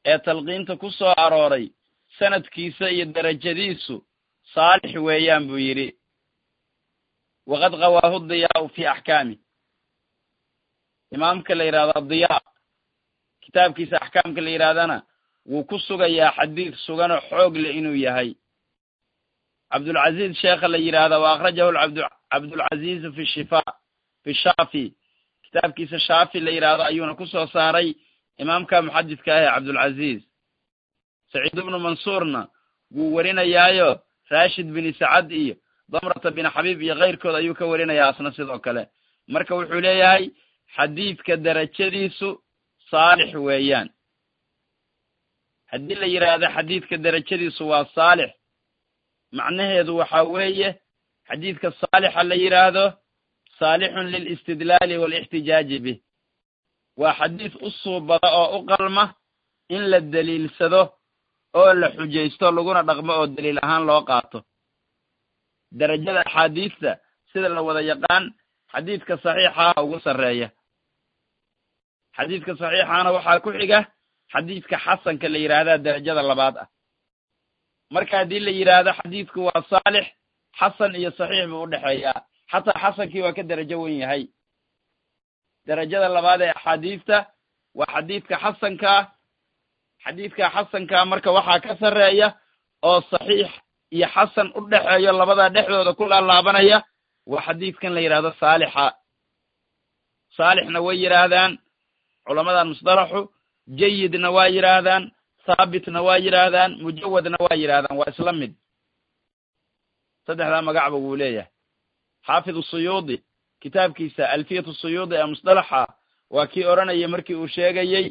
ee talqiinta ku soo arooray sanadkiisa iyo derajadiisu saalix weeyaan buu yidhi waqad qawaahu diyaau fi axkaami imaamka la yidhahdo adiyaa kitaabkiisa axkaamka la yidhahdana wuu ku sugayaa xadiid suganoo xoog leh inuu yahay cabdulcaziiz sheekha la yidhaahda wa akhrajahu cabdulcaziizu fi shifa fi shaafi kitaabkiisa shaafi la yidhaahdo ayuuna ku soo saaray imaamka muxadidka ah ee cabdulcaziiz saciid ibnu mansuurna wuu warinayaayo rashid bini sacad iyo damrata bin xabiib iyo keyrkood ayuu ka warinayaa asna sidoo kale marka wuxuu leeyahay xadiidka derajadiisu saalix weeyaan haddii la yidhaahdo xadiidka derajadiisu waa saalix macnaheedu waxaa weeye xadiidka saalixa la yidhaahdo saalixun lilistidlaali waalixtijaaji bih waa xadiid u suubada oo u qalma in la deliilsado oo la xujaysto laguna dhaqmo oo daliil ahaan loo qaato derajada axaadiista sida la wada yaqaan xadiidka saxiixaha ugu sarreeya xadiidka saxiixaana waxaa ku xiga xadiidka xasanka la yidhaahdaa derajada labaad ah marka haddii la yidhaahdo xadiidku waa saalix xasan iyo saxiix buu udhexeeyaa xataa xasankii waa ka derajo wen yahay derajada labaad ee axaadiista waa xadiidka xasankaa xadiidka xasankaa marka waxaa ka sarreeya oo saxiix iyo xasan u dhexeeyo labadaa dhexdooda ku laalaabanaya waa xadiidkan la yidhaahdo saalixa saalixna way yidhaahdaan culamadan musdalaxu jayidna waa yidhaahdaan haabitna waa yidhaahdaan mujawadna waa yidhaahdaan waa isla mid saddexdaa magacba wuu leeyahay xaafid suyuudi kitaabkiisa alfiyatu suyuudi ee musdalaxa waa kii odhanayay markii uu sheegayey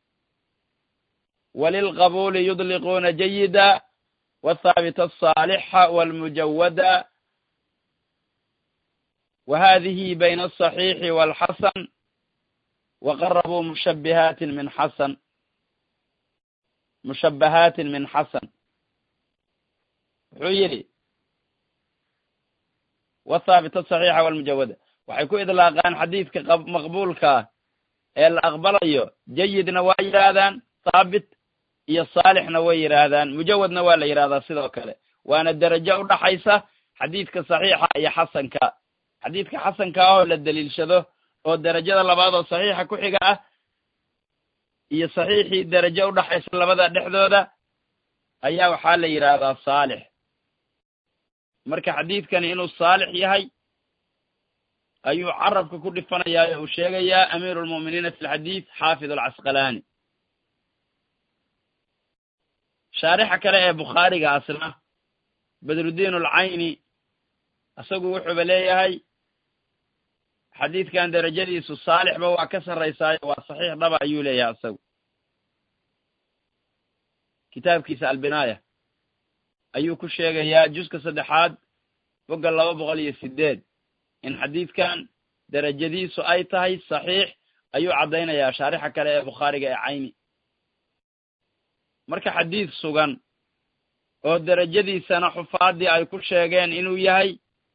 walilqabuuli yudliquuna jayida wathaabita asaalixa walmujawada wa hadihi bayna asaxiixi waalxasan waqarabuu mushabbihaatin min xasan mushabbahaatin min xasan wuxuu yidhi wathaabita asaxiixa walmujawada waxay ku idlaaqaan xadiidka maqbuulkaa ee la aqbalayo jayidna waa yidhaahdaan thaabit iyo saalixna way yidhaahdaan mujawadna waa la yidhahdaa sidoo kale waana derajo u dhaxaysa xadiidka saxiixa iyo xasanka xadiidka xasanka ah oo la deliilshado oo derajada labaad oo saxiixa ku xiga ah iyo saxiixii derajo u dhaxaysa labada dhexdooda ayaa waxaa la yidhaahdaa saalix marka xadiidkani inuu saalix yahay ayuu carabka ku dhifanayaa oo uu sheegayaa amiiru lmu'miniina fi lxadiid xaafid alcasqalaani shaarixa kale ee bukhaariga asna badruddiin alcayni isagu wuxuuba leeyahay xadiidkan derajadiisu saalixba waa ka sarraysaayo waa saxiix dhaba ayuu leeyahay isagu kitaabkiisa albinaaya ayuu ku sheegayaa juska saddexaad bogga laba boqol iyo sideed in xadiidkan derajadiisu ay tahay saxiix ayuu caddaynayaa shaarixa kale ee bukhaariga ee cayni marka xadiid sugan oo derajadiisana xufaaddii ay ku sheegeen inuu yahay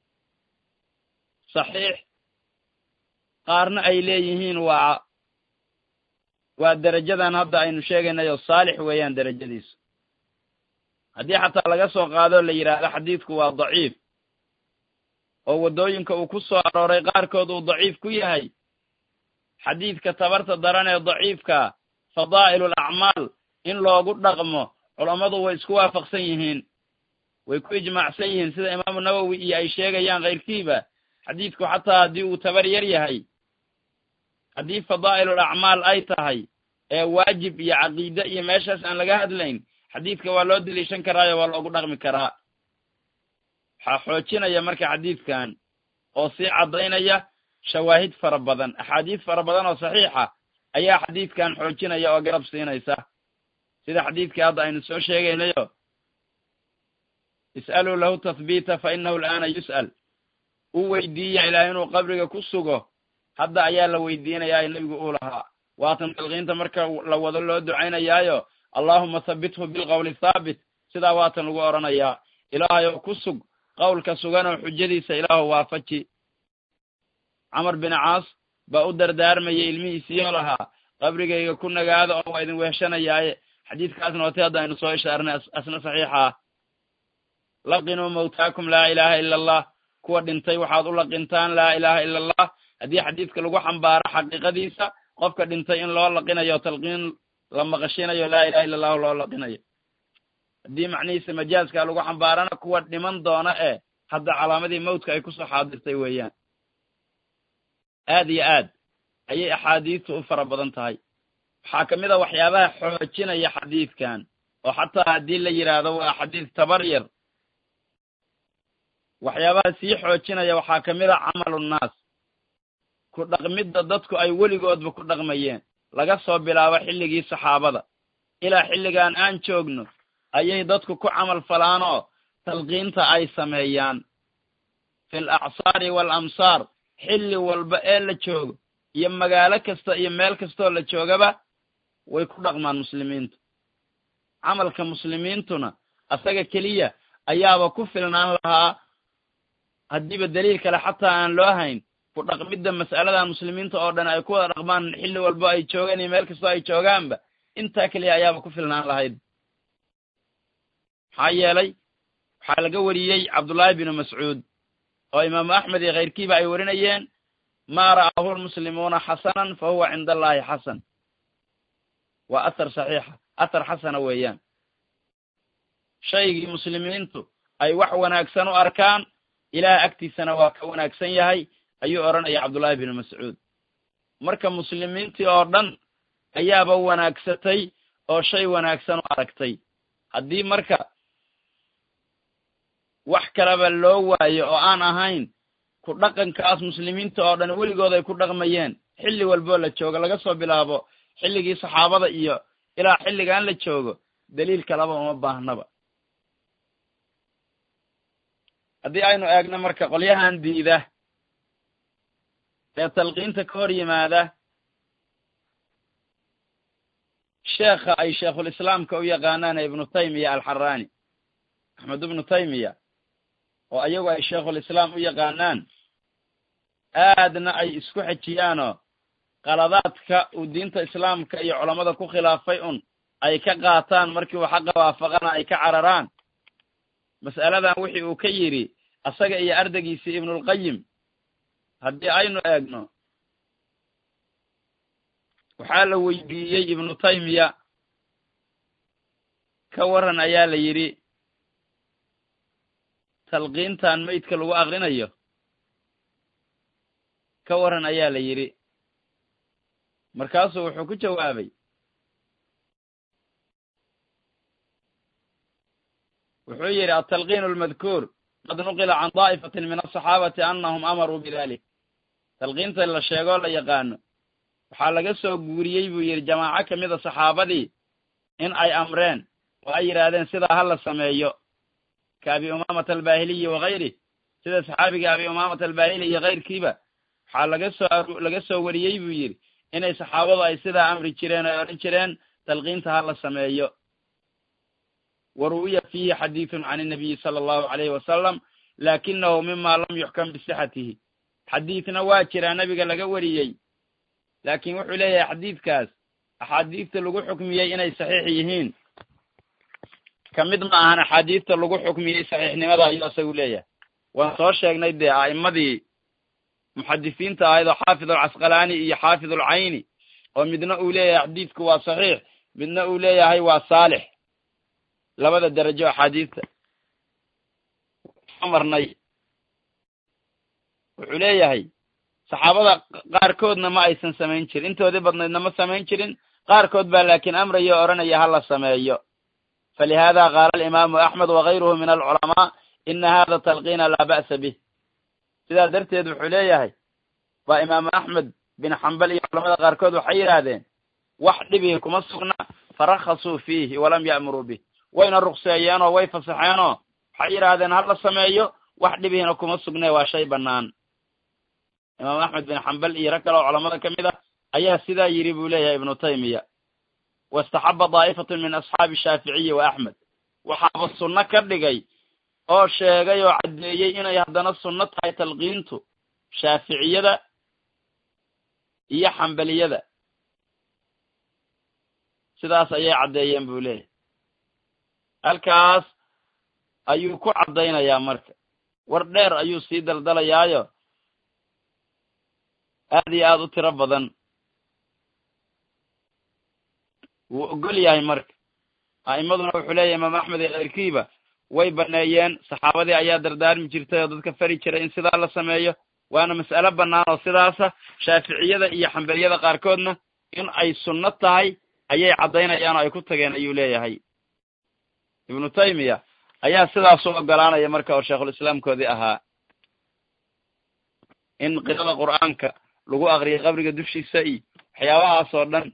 saxiix qaarna ay leeyihiin waa waa derajadan hadda aynu sheegaynay oo saalix weeyaan derajadiisu haddii xataa laga soo qaado la yidhaahdo xadiidku waa daciif oo waddooyinka uu ku soo arooray qaarkood uu daciif ku yahay xadiidka tabarta daran ee daciifka fadaa'ilul acmaal in loogu dhaqmo culammadu way isku waafaqsan yihiin way ku ijmaacsan yihiin sida imaamu nawowi iyo ay sheegayaan kayrkiiba xadiidku xataa haddii uu tabar yar yahay haddii fadaa'ilul acmaal ay tahay ee waajib iyo caqiide iyo meeshaas aan laga hadlayn xadiidka waa loo deliishan karaayo waa loogu dhaqmi karaa waxaa xoojinaya marka xadiidkan oo sii caddaynaya shawaahid fara badan axaadiis fara badan oo saxiixa ayaa xadiidkan xoojinaya oo garab siinaysa sida xadiidkii hadda aynu soo sheegaynayo is'aluu lahu tathbiita fa inahu al'aana yus'al u weydiiya ilaah inuu qabriga ku sugo hadda ayaa la weydiinayaa nebigu uu lahaa waatan talqiinta marka la wado loo ducaynayaayo allaahuma habbithu bilqowli thaabit sidaa waatan lagu odhanayaa ilaahayow ku sug qowlka suganoo xujadiisa ilaahu waafaji camar bin caas baa u dardaarmayay ilmihiisiiyoo lahaa qabrigayga ku nagaada oo waa idin weeshanayaaye xadiidkaasna wati hadda aynu soo ishaarnay asna saxiixa ah laqinuu mawtaakum laa ilaaha ila allah kuwa dhintay waxaad u laqintaan laa ilaaha ila allah haddii xadiidka lagu xambaaro xaqiiqadiisa qofka dhintay in loo laqinayo talqiin la maqashinayo laa ilaha illa allahu loo laqinayo haddii macnihiisa majaaska lagu xambaarana kuwa dhiman doona ee hadda calaamadii mawtka ay kusoo xaadirtay weeyaan aad iyo aad ayay axaadiistu u fara badan tahay waxaa ka mid a waxyaabaha xoojinaya xadiidkan oo xataa haddii la yidhaahdo waa xadiis tabar yar waxyaabaha sii xoojinaya waxaa ka mid a camalu nnaas ku dhaqmidda dadku ay weligoodba ku dhaqmayeen laga soo bilaabo xilligii saxaabada ilaa xilligan aan joogno ayay dadku ku camal falaanoo talqiinta ay sameeyaan fi l acsaari waalamsaar xilli walba ee la joogo iyo magaalo kasta iyo meel kastoo la joogaba way ku dhaqmaan muslimiintu camalka muslimiintuna asaga keliya ayaaba ku filnaan lahaa haddiiba daliil kale xataa aan loo hayn ku dhaqmidda mas'aladan muslimiinta oo dhan ay ku wada dhaqmaan xilli walba ay joogaan iyo meel kastoo ay joogaanba intaa keliya ayaaba ku filnaan lahayd maxaa yeelay waxaa laga wariyey cabdullaahi binu mascuud oo imaamu axmed iyo khayrkiiba ay warinayeen maa ra'aahu lmuslimuuna xasanan fa huwa cinda allahi xasan waa athar saxiixa athar xasana weeyaan shaygii muslimiintu ay wax wanaagsan u arkaan ilaah agtiisana waa ka wanaagsan yahay ayuu odhanaya cabdullaahi binu mascuud marka muslimiintii oo dhan ayaaba wanaagsatay oo shay wanaagsan u aragtay haddii marka wax kaleba loo waayo oo aan ahayn ku dhaqankaas muslimiinta oo dhan weligood ay ku dhaqmayeen xilli walboo la joogo laga soo bilaabo xilligii saxaabada iyo ilaa xilligan la joogo daliil kaleba uma baahnaba haddii aynu eegno marka qolyahan diida ee talqiinta ka hor yimaada sheekha ay sheekhulislaamka u yaqaanaan ibnu taymiya alxarani axmed ibnu taymiya oo ayagu ay sheekhulislaam u yaqaanaan aadna ay isku xejiyaanoo qaladaadka uu diinta islaamka iyo culammada ku khilaafay un ay ka qaataan markii uu xaqa waafaqana ay ka cararaan mas'aladan wixii uu ka yidhi asaga iyo ardaygiisii ibnulqayim haddii aynu eegno waxaa la weydiiyey ibnu taymiya ka waran ayaa la yidhi talqiintan meydka lagu akrinayo ka waran ayaa la yidhi markaasuu wuxuu ku jawaabay wuxuu yidhi altalqiin almadkuur qad nuqila can daa'ifatin min asaxaabati annahum amaruu bidalik talqiinta la sheegoo la yaqaano waxaa laga soo guuriyey buu yidhi jamaaco ka mida saxaabadii in ay amreen oo ay yidhaahdeen sidaa ha la sameeyo ka abi umaamata albaahiliyi wakayrih sida saxaabiga abi umaamata albaahili iyo kayrkiiba waxaa laga soo laga soo wariyey buu yidhi inay saxaabadu ay sidaa amri jireen oy odhan jireen talqiinta ha la sameeyo wa ruwiya fiihi xadiidun can inabiyi sala allahu alayhi wasalam laakinahu mima lam yuxkam bisixatihi xadiidna waa jiraa nebiga laga wariyey laakiin wuxuu leeyahay xadiidkaas axaadiidta lagu xukmiyey inay saxiix yihiin ka mid ma ahan axaadiidta lagu xukmiyey saxiixnimada ayuu isagu leeyahay waan soo sheegnay dee a'immadii muxadisiinta ahayd oo xaafid alcasqalaani iyo xaafid alcayni oo midna uu leeyahay xadiidku waa saxiix midna uu leeyahay waa saalix labada derajo axaadiidta marnay wuxuu leeyahay saxaabada qaarkoodna ma aysan samayn jirin intoodii badnaydna ma samayn jirin qaarkood baa laakiin amraya o odhanaya ha la sameeyo falihada qaala alimaamu axmed wakayruhu min alculamaa ina hada talqiina laa ba'sa bih sidaa darteed wuxuu leeyahay waa imaamu axmed bin xambal iyo culamada qaarkood waxay yidhaahdeen wax dhibihi kuma sugna farakhasuu fiihi walam ya'muruu bih wayna rukseeyeenoo way fasaxeenoo waxay yidhaahdeen ha la sameeyo wax dhibihina kuma sugne waa shay bannaan imaam axmed bin xambal iyo rag kale oo culamada ka mid a ayaa sidaa yidhi buu leeyahay ibnu taymiya wastaxaba daa'ifatun min asxaabi shaaficiyi wa axmed waxaaba sunno ka dhigay oo sheegay oo caddeeyey inay haddana sunno tahay talqiintu shaaficiyada iyo xambaliyada sidaas ayay caddeeyeen buu leeyahay halkaas ayuu ku caddaynayaa marka war dheer ayuu sii daldalayaayo aad iyo aad u tiro badan wuu ogol yahay marka a'immaduna wuxuu leeyahay imaam axmed iyo keyrkiiba way baneeyeen saxaabadii ayaa dardaarmi jirtay oo dadka fari jiray in sidaa la sameeyo waana mas'alo bannaan oo sidaasa shaaficiyada iyo xambeliyada qaarkoodna in ay sunno tahay ayay caddaynayaan oo ay ku tageen ayuu leeyahay ibnu taymiya ayaa sidaas u ogolaanaya marka oo sheikhulislaamkoodii ahaa in qirada qur'aanka lagu aqriyo qabriga dushiisa iyo waxyaabahaas oo dhan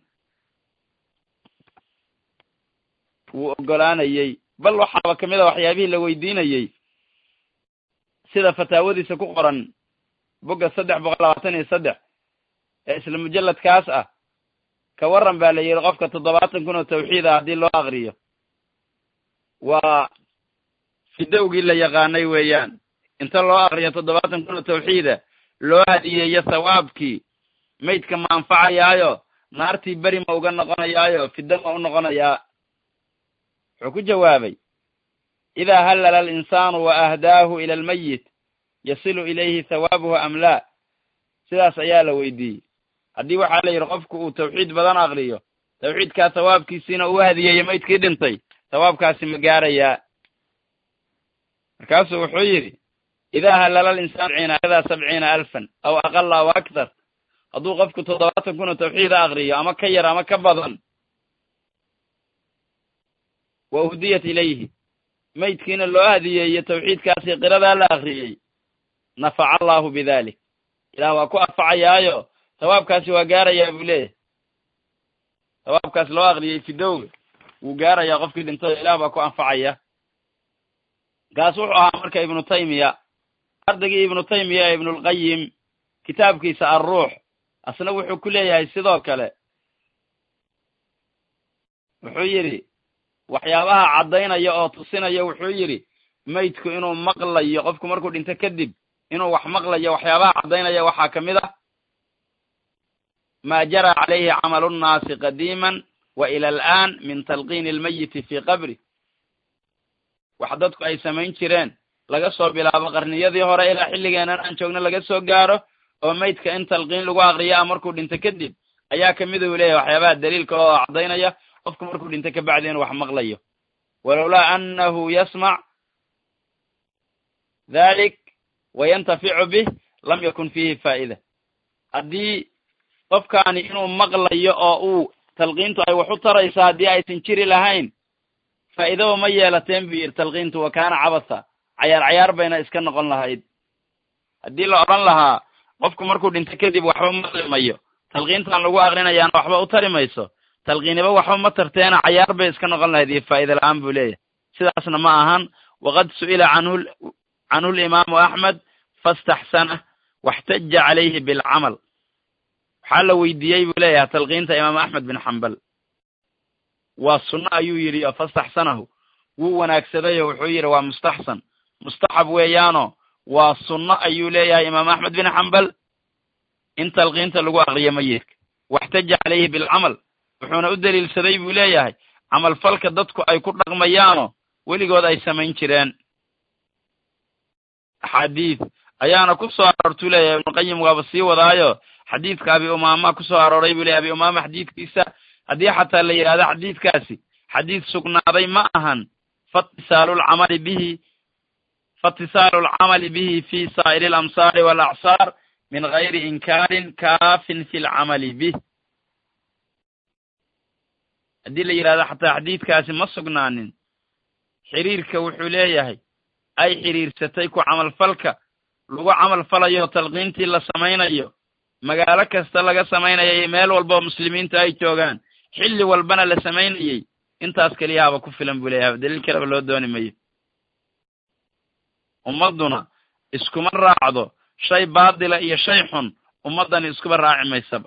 wuu ogolaanayey bal waxaaba kamid a waxyaabihii la weydiinayey sida fataawadiisa ku qoran bogga saddex boqol labaatan iyo saddex ee isla mujalladkaas ah ka warran baa la yidhi qofka toddobaatan kun oo tawxiid ah haddii loo aqriyo waa fidowgii la yaqaanay weeyaan inta loo aqriyo toddobaatan kun oo tawxiida loo hadiyeeyo thawaabkii maydka ma anfacayaayo naartii beri ma uga noqonayaayo fido ma u noqonayaa wuxuu ku jawaabay idaa hallala alinsaanu wa ahdaahu ila almayit yasilu ilayhi thawaabuhu am laa sidaas ayaa la weydiiyey haddii waxaa la yidhi qofku uu tawxiid badan aqriyo tawxiidkaa thawaabkiisiina uu hadiyeeyo maydkii dhintay thawaabkaasi ma gaarayaa markaasuu wuxuu yidhi idaa hallala alinsaanu ciinadaa sabciina alfan aw aqala aw akthar hadduu qofku toddobaatan kun oo tawxiida aqriyo ama ka yar ama ka badan wa uhdiyat ilayhi maydkiina loo hadiyeeyo tawxiidkaasi qiradaa la akriyey nafaca allahu bidalik ilaah waa ku anfacayaayo thawaabkaasi waa gaarayaa buu leeyahay thawaabkaas loo akriyey fidowga wuu gaarayaa qofkii dhintay ilaah baa ku anfacaya kaas wuxuu ahaa marka ibnu taymiya ardaygii ibnu taymiya ee ibnulqayim kitaabkiisa alruux asna wuxuu ku leeyahay sidoo kale wuxuu yidhi waxyaabaha caddaynaya oo tusinaya wuxuu yidhi maydku inuu maqlayo qofku markuu dhinto kadib inuu wax maqlayo waxyaabaha caddaynaya waxaa ka mid ah maa jara calayhi camalu nnaasi qadiiman wa ila al'aan min talqiini almayiti fii qabri wax dadku ay samayn jireen laga soo bilaabo qarniyadii hore ilaa xilligeenan aan joogno laga soo gaaro oo maydka in talqiin lagu aqriyo ah markuu dhinto kadib ayaa kamid uu leeyahay waxyaabaha daliilka oo caddaynaya qofku markuu dhinto kabacdi inuu wax maqlayo walowlaa annahu yasmac dhalik wayantaficu bih lam yakun fiihi faa'ida haddii qofkaani inuu maqlayo oo uu talqiintu ay wax u tarayso haddii aysan jiri lahayn faa'iidaba ma yeelateen buu yidhi talqiintu wa kaana cabasa cayaar cayaar bayna iska noqon lahayd haddii la odhan lahaa qofku markuu dhinto kadib waxba maqli mayo talqiintan lagu aqrinayaana waxba u tari mayso talqiiniba waxba ma tarteena cayaar bay iska noqon lahayd iyo faa'ida la-aan buu leeyahay sidaasna ma ahan waqad su'ila canhu canhu limaamu axmed fastaxsanah waxtaja calayhi bilcamal waxaa la weydiiyey buu leeyahay talqiinta imaam axmed bin xambal waa sunno ayuu yidhi oo fastaxsanahu wuu wanaagsaday oo wuxuu yidhi waa mustaxsan mustaxab weeyaano waa sunno ayuu leeyahay imaam axmed bin xambal in talqiinta lagu aqriyo mayidka waxtaja calayhi bilcamal wuxuuna u daliilsaday buu leeyahay camalfalka dadku ay ku dhaqmayaano weligood ay samayn jireen axaadiid ayaana ku soo aroortuu leeyahay ibnuqayim waaba sii wadaayo xadiidka abi umaama ku soo arooray buu leyahy abi umaama xadiidkiisa haddii xataa la yidhahdo xadiidkaasi xadiid sugnaaday ma ahan fatisaalu lcamali bihi fatisaalu lcamali bihi fi saa'iri alamsaari walacsaar min gayri inkaarin kaafin fi lcamali bih haddii la yidhahdo xataa xadiidkaasi ma sugnaanin xiriirka wuxuu leeyahay ay xiriirsatay ku camalfalka lagu camal falayo talqiintii la samaynayo magaalo kasta laga samaynayo iyo meel walba oo muslimiinta ay joogaan xilli walbana la samaynayey intaas keliyaaba ku filan buu leeyahay daliil kaleba loo dooni mayo ummadduna iskuma raacdo shay baadila iyo shay xun ummaddani iskuba raaci maysaba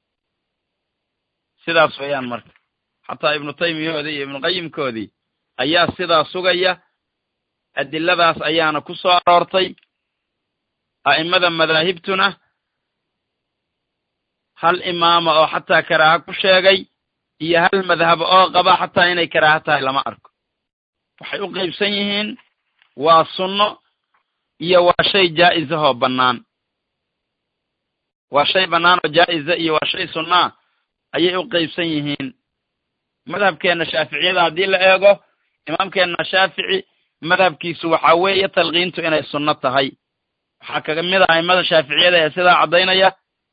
sidaas weeyaan marka xataa ibnu taymiyahoodii iyo ibnuqayimkoodii ayaa sidaa sugaya adiladaas ayaana ku soo aroortay a'immada madaahibtuna hal imaama oo xataa karaaha ku sheegay iyo hal madhab oo qaba xataa inay karaaha tahay lama arko waxay u qaybsan yihiin waa sunno iyo waa shay jaa'isahoo bannaan waa shay bannaan oo jaa'iza iyo waa shay sunnaa ayay u qaybsan yihiin madhabkeenna shaaficiyada haddii la eego imaamkeenna shaafici madhabkiisu waxaa weeye talqiintu inay sunno tahay waxaa kaga mid a aimada shaaficiyada ee sidaa caddaynaya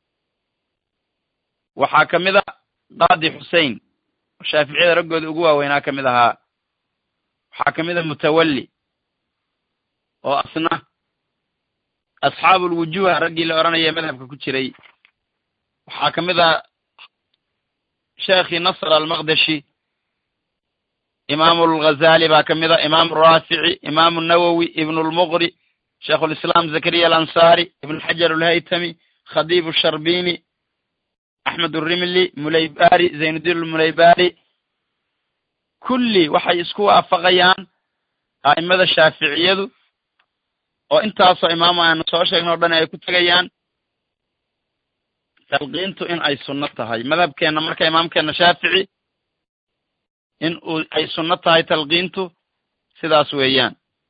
waxaa ka mid a qaadi xusein oo shaaficiyada raggooda ugu waaweynaa ka mid ahaa waxaa ka mid a mutawalli oo asna asxaabulwujuha raggii la odhanaya madhabka ku jiray waxaa ka mid a sheekhii nasr almaqdeshi imaamu alghazali baa ka mid a imaamu raafici imaamu nawowi ibnu lmuqri sheikhulislaam zakariya alansaari ibnu xajar alhaytami khadiib sharbini axmed urimli mulaybari zaynuddin almulaybari kulli waxay isku waafaqayaan a'imada shaaficiyadu oo intaasoo imaamo aanu soo sheegno o dhan ay ku tegayaan talqiintu in ay sunno tahay madhabkeenna marka imaamkeenna shaafici in uu ay sunno tahay talqiintu sidaas weeyaan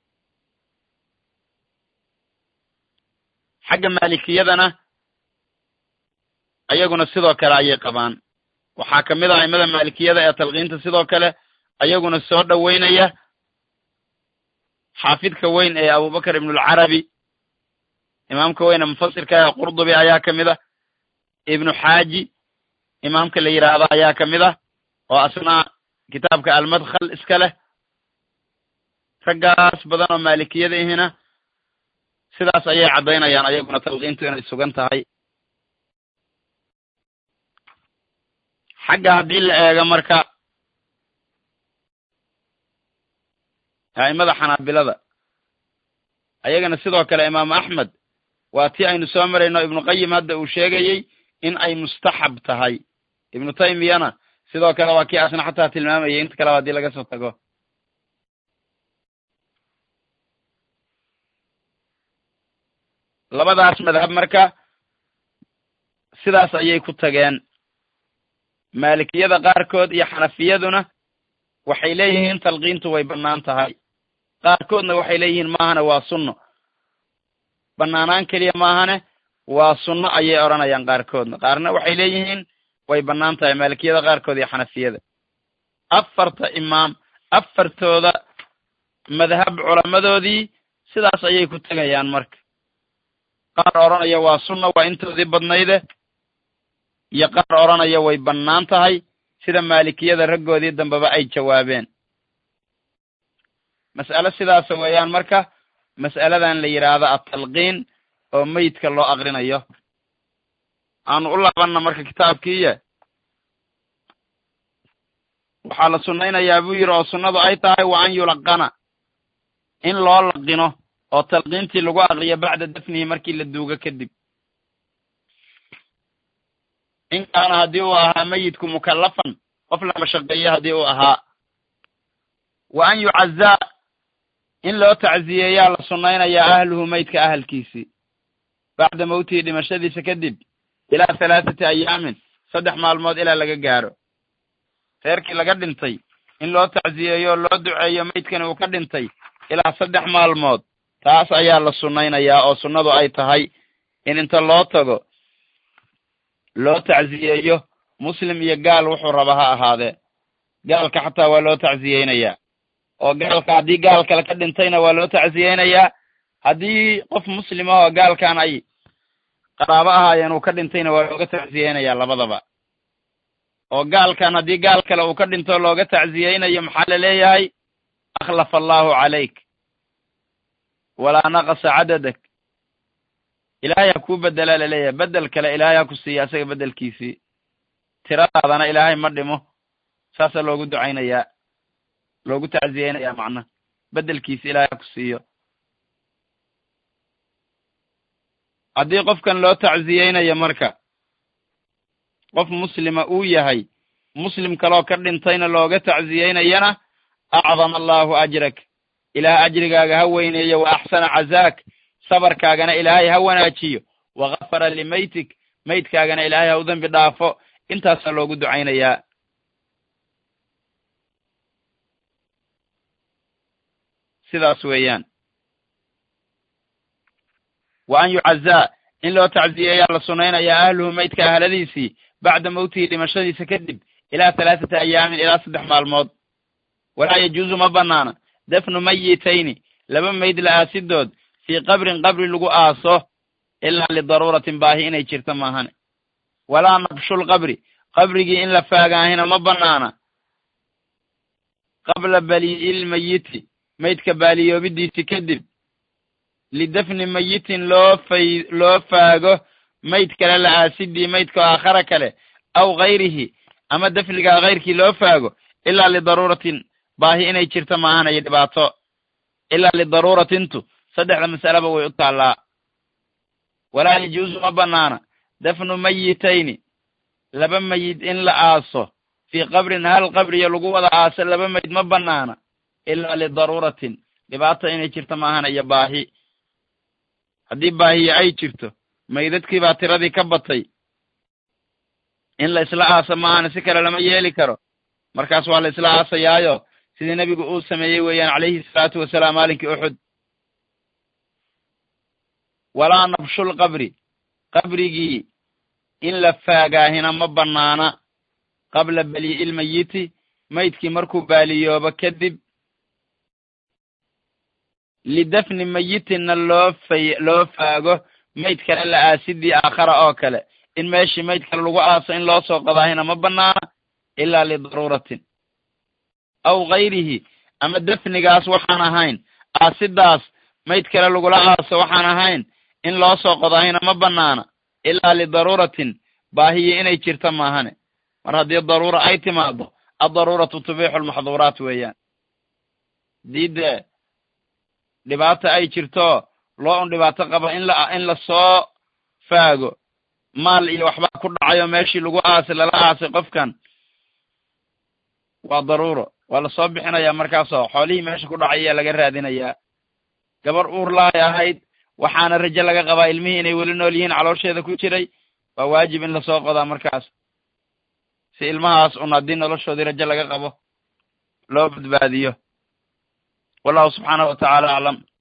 xagga maalikiyadana ayaguna sidoo kale ayay qabaan waxaa ka mid ah aimada maalikiyada ee talqiinta sidoo kale ayaguna soo dhoweynaya xaafidka weyn ee abubakar ibnulcarabi imaamka weyn ee mufasirka ee qurdubi ayaa ka mid ah ibnu xaaji imaamka la yidhaahdo ayaa ka mid ah oo asna kitaabka almadkhal iska leh raggaas badan oo maalikiyada ihina sidaas ayay caddaynayaan ayaguna talqiintu inay sugan tahay xagga haddii la eego marka a'imada xanaabilada ayagana sidoo kale imaamu axmed waa tii aynu soo marayno ibnu qayim hadda uu sheegayey in ay mustaxab tahay ibnu taymiyana sidoo kale waa kii asna xataa tilmaamayay inta kaleba haddii laga soo tago labadaas madhab marka sidaas ayay ku tageen maalikiyada qaarkood iyo xanafiyaduna waxay leeyihiin talqiintu way bannaan tahay qaarkoodna waxay leeyihiin maahane waa sunno bannaanaan keliya maahane waa sunno ayay odhanayaan qaarkoodna qaarna waxay leeyihiin way bannaan tahay maalikiyada qaarkood iyo xanafiyada afarta imaam afartooda madhab culammadoodii sidaas ayay ku tegayaan marka qaar odhanaya waa sunna waa intoodii badnayde iyo qaar odhanaya way bannaan tahay sida maalikiyada raggoodii dambeba ay jawaabeen mas'alo sidaasa weeyaan marka mas'aladan la yidhaahdo atalqiin oo meydka loo aqrinayo aanu u laabanna marka kitaabkiiya waxaa la sunnaynayaa buu yidhi oo sunnadu ay tahay wa an yulaqana in loo laqino oo talqiintii lagu aqriyo bacda dafnihi markii la duugo kadib in kaana haddii uu ahaa meyidku mukallafan qof la mashaqeeyo haddii uu ahaa wa an yucazaa in loo tacziyeeyaa la sunnaynayaa ahluhu meydka ahalkiisii bacda mawtihi dhimashadiisa kadib ilaa halaathati ayaamin saddex maalmood ilaa laga gaaro reerkii laga dhintay in loo tacziyeeyo oo loo duceeyo meydkani uu ka dhintay ilaa saddex maalmood taas ayaa la sunnaynayaa oo sunnadu ay tahay in inta loo tago loo tacziyeeyo muslim iyo gaal wuxuu raba ha ahaadee gaalka xataa waa loo tacziyeynayaa oo gaalka haddii gaal kale ka dhintayna waa loo tacziyeynayaa haddii qof muslim ah oo gaalkan ay qaraabo ahaayeen uu ka dhintayna waa looga tacziyeynayaa labadaba oo gaalkan haddii gaal kale uu ka dhinto looga tacziyeynayo maxaa la leeyahay akhlafa allahu calayk walaa naqasa cadadak ilaahay ha kuu bedelaa laleeyahay bedel kale ilaahay ha ku siiya asaga bedelkiisii tiradaadana ilaahay ma dhimo saasaa loogu ducaynayaa loogu tacziyeynayaa macnaha bedelkiisi ilaahay ha ku siiyo haddii qofkan loo tacziyeynayo marka qof muslima uu yahay muslim kaloo ka dhintayna looga tacziyeynayana acdama allahu ajrak ilaah ajrigaaga ha weyneeyo wa axsana cazaak sabarkaagana ilaahay ha wanaajiyo wakafara limaytik maydkaagana ilaahay ha u dembi dhaafo intaasaa loogu ducaynayaa sidaas weeyaan wa an yucazaa in loo tacziyeeyaa la sunnaynayaa ahluhu maydka ahladiisii bacda mawtihi dhimashadiisa kadib ilaa halaathata ayaamin ilaa saddex maalmood walaa yajuusu ma banaana dafnu mayitayni laba mayd la aasidood fii qabrin qabri lagu aaso ilaa lidaruuratin baahi inay jirto maahane walaa nabshul qabri qabrigii in la faagaahina ma banaana qabla balii'il mayiti maydka baaliyoobidiisi kadib lidafni mayitin loo fay loo faago mayd kale la aasidii maydka oo aakhara kale aw hayrihi ama dafnigaa hayrkii loo faago ilaa lidaruuratin baahi inay jirto maahanayo dhibaato ilaa lidaruuratintu saddexda mas'aleba way u taallaa walaa yajuusu ma banaana dafnu mayitayni laba mayid in la aaso fii qabrin hal qabriyo lagu wada aaso laba mayd ma banaana ilaa lidaruuratin dhibaato inay jirto maahanayo baahi haddii baahiyo ay jirto maydadkii baa tiradii ka batay in la isla aaso maahana si kale lama yeeli karo markaas waa la isla aasayaayo sidii nebigu uu sameeyey weeyaan calayhi salaatu wasalaam maalinkii uxud walaa nabshul qabri qabrigii in la faagaahina ma banaana qabla balii'il mayiti maydkii markuu baaliyoobo kadib lidafni mayitinna loo fay loo faago mayd kale la aasidii aakhara oo kale in meeshii mayd kale lagu aaso in loo soo qadaahina ma banaana ilaa lidaruuratin aw hayrihi ama dafnigaas waxaan ahayn aasidaas mayd kale lagula aaso waxaan ahayn in loo soo qodaahina ma banaana ilaa lidaruuratin baahiyo inay jirto maahane mar haddii daruura ay timaado addaruuratu tubixu lmaxduuraat weeyaan dii dee dhibaato ay jirto loo un dhibaato qabo in la in lasoo faago maal iyo waxbaa ku dhacayo meeshii lagu aasay lala aasay qofkan waa daruuro waa lasoo bixinayaa markaasoo xoolihii meesha ku dhacay ayaa laga raadinayaa gabar uur lahay ahayd waxaana rajo laga qabaa ilmihii inay weli nool yihiin caloosheeda ku jiray waa waajib in lasoo qodaa markaas si ilmahaas un haddii noloshoodii rajo laga qabo loo badbaadiyo wallahu subxaanahu wa tacaala aclam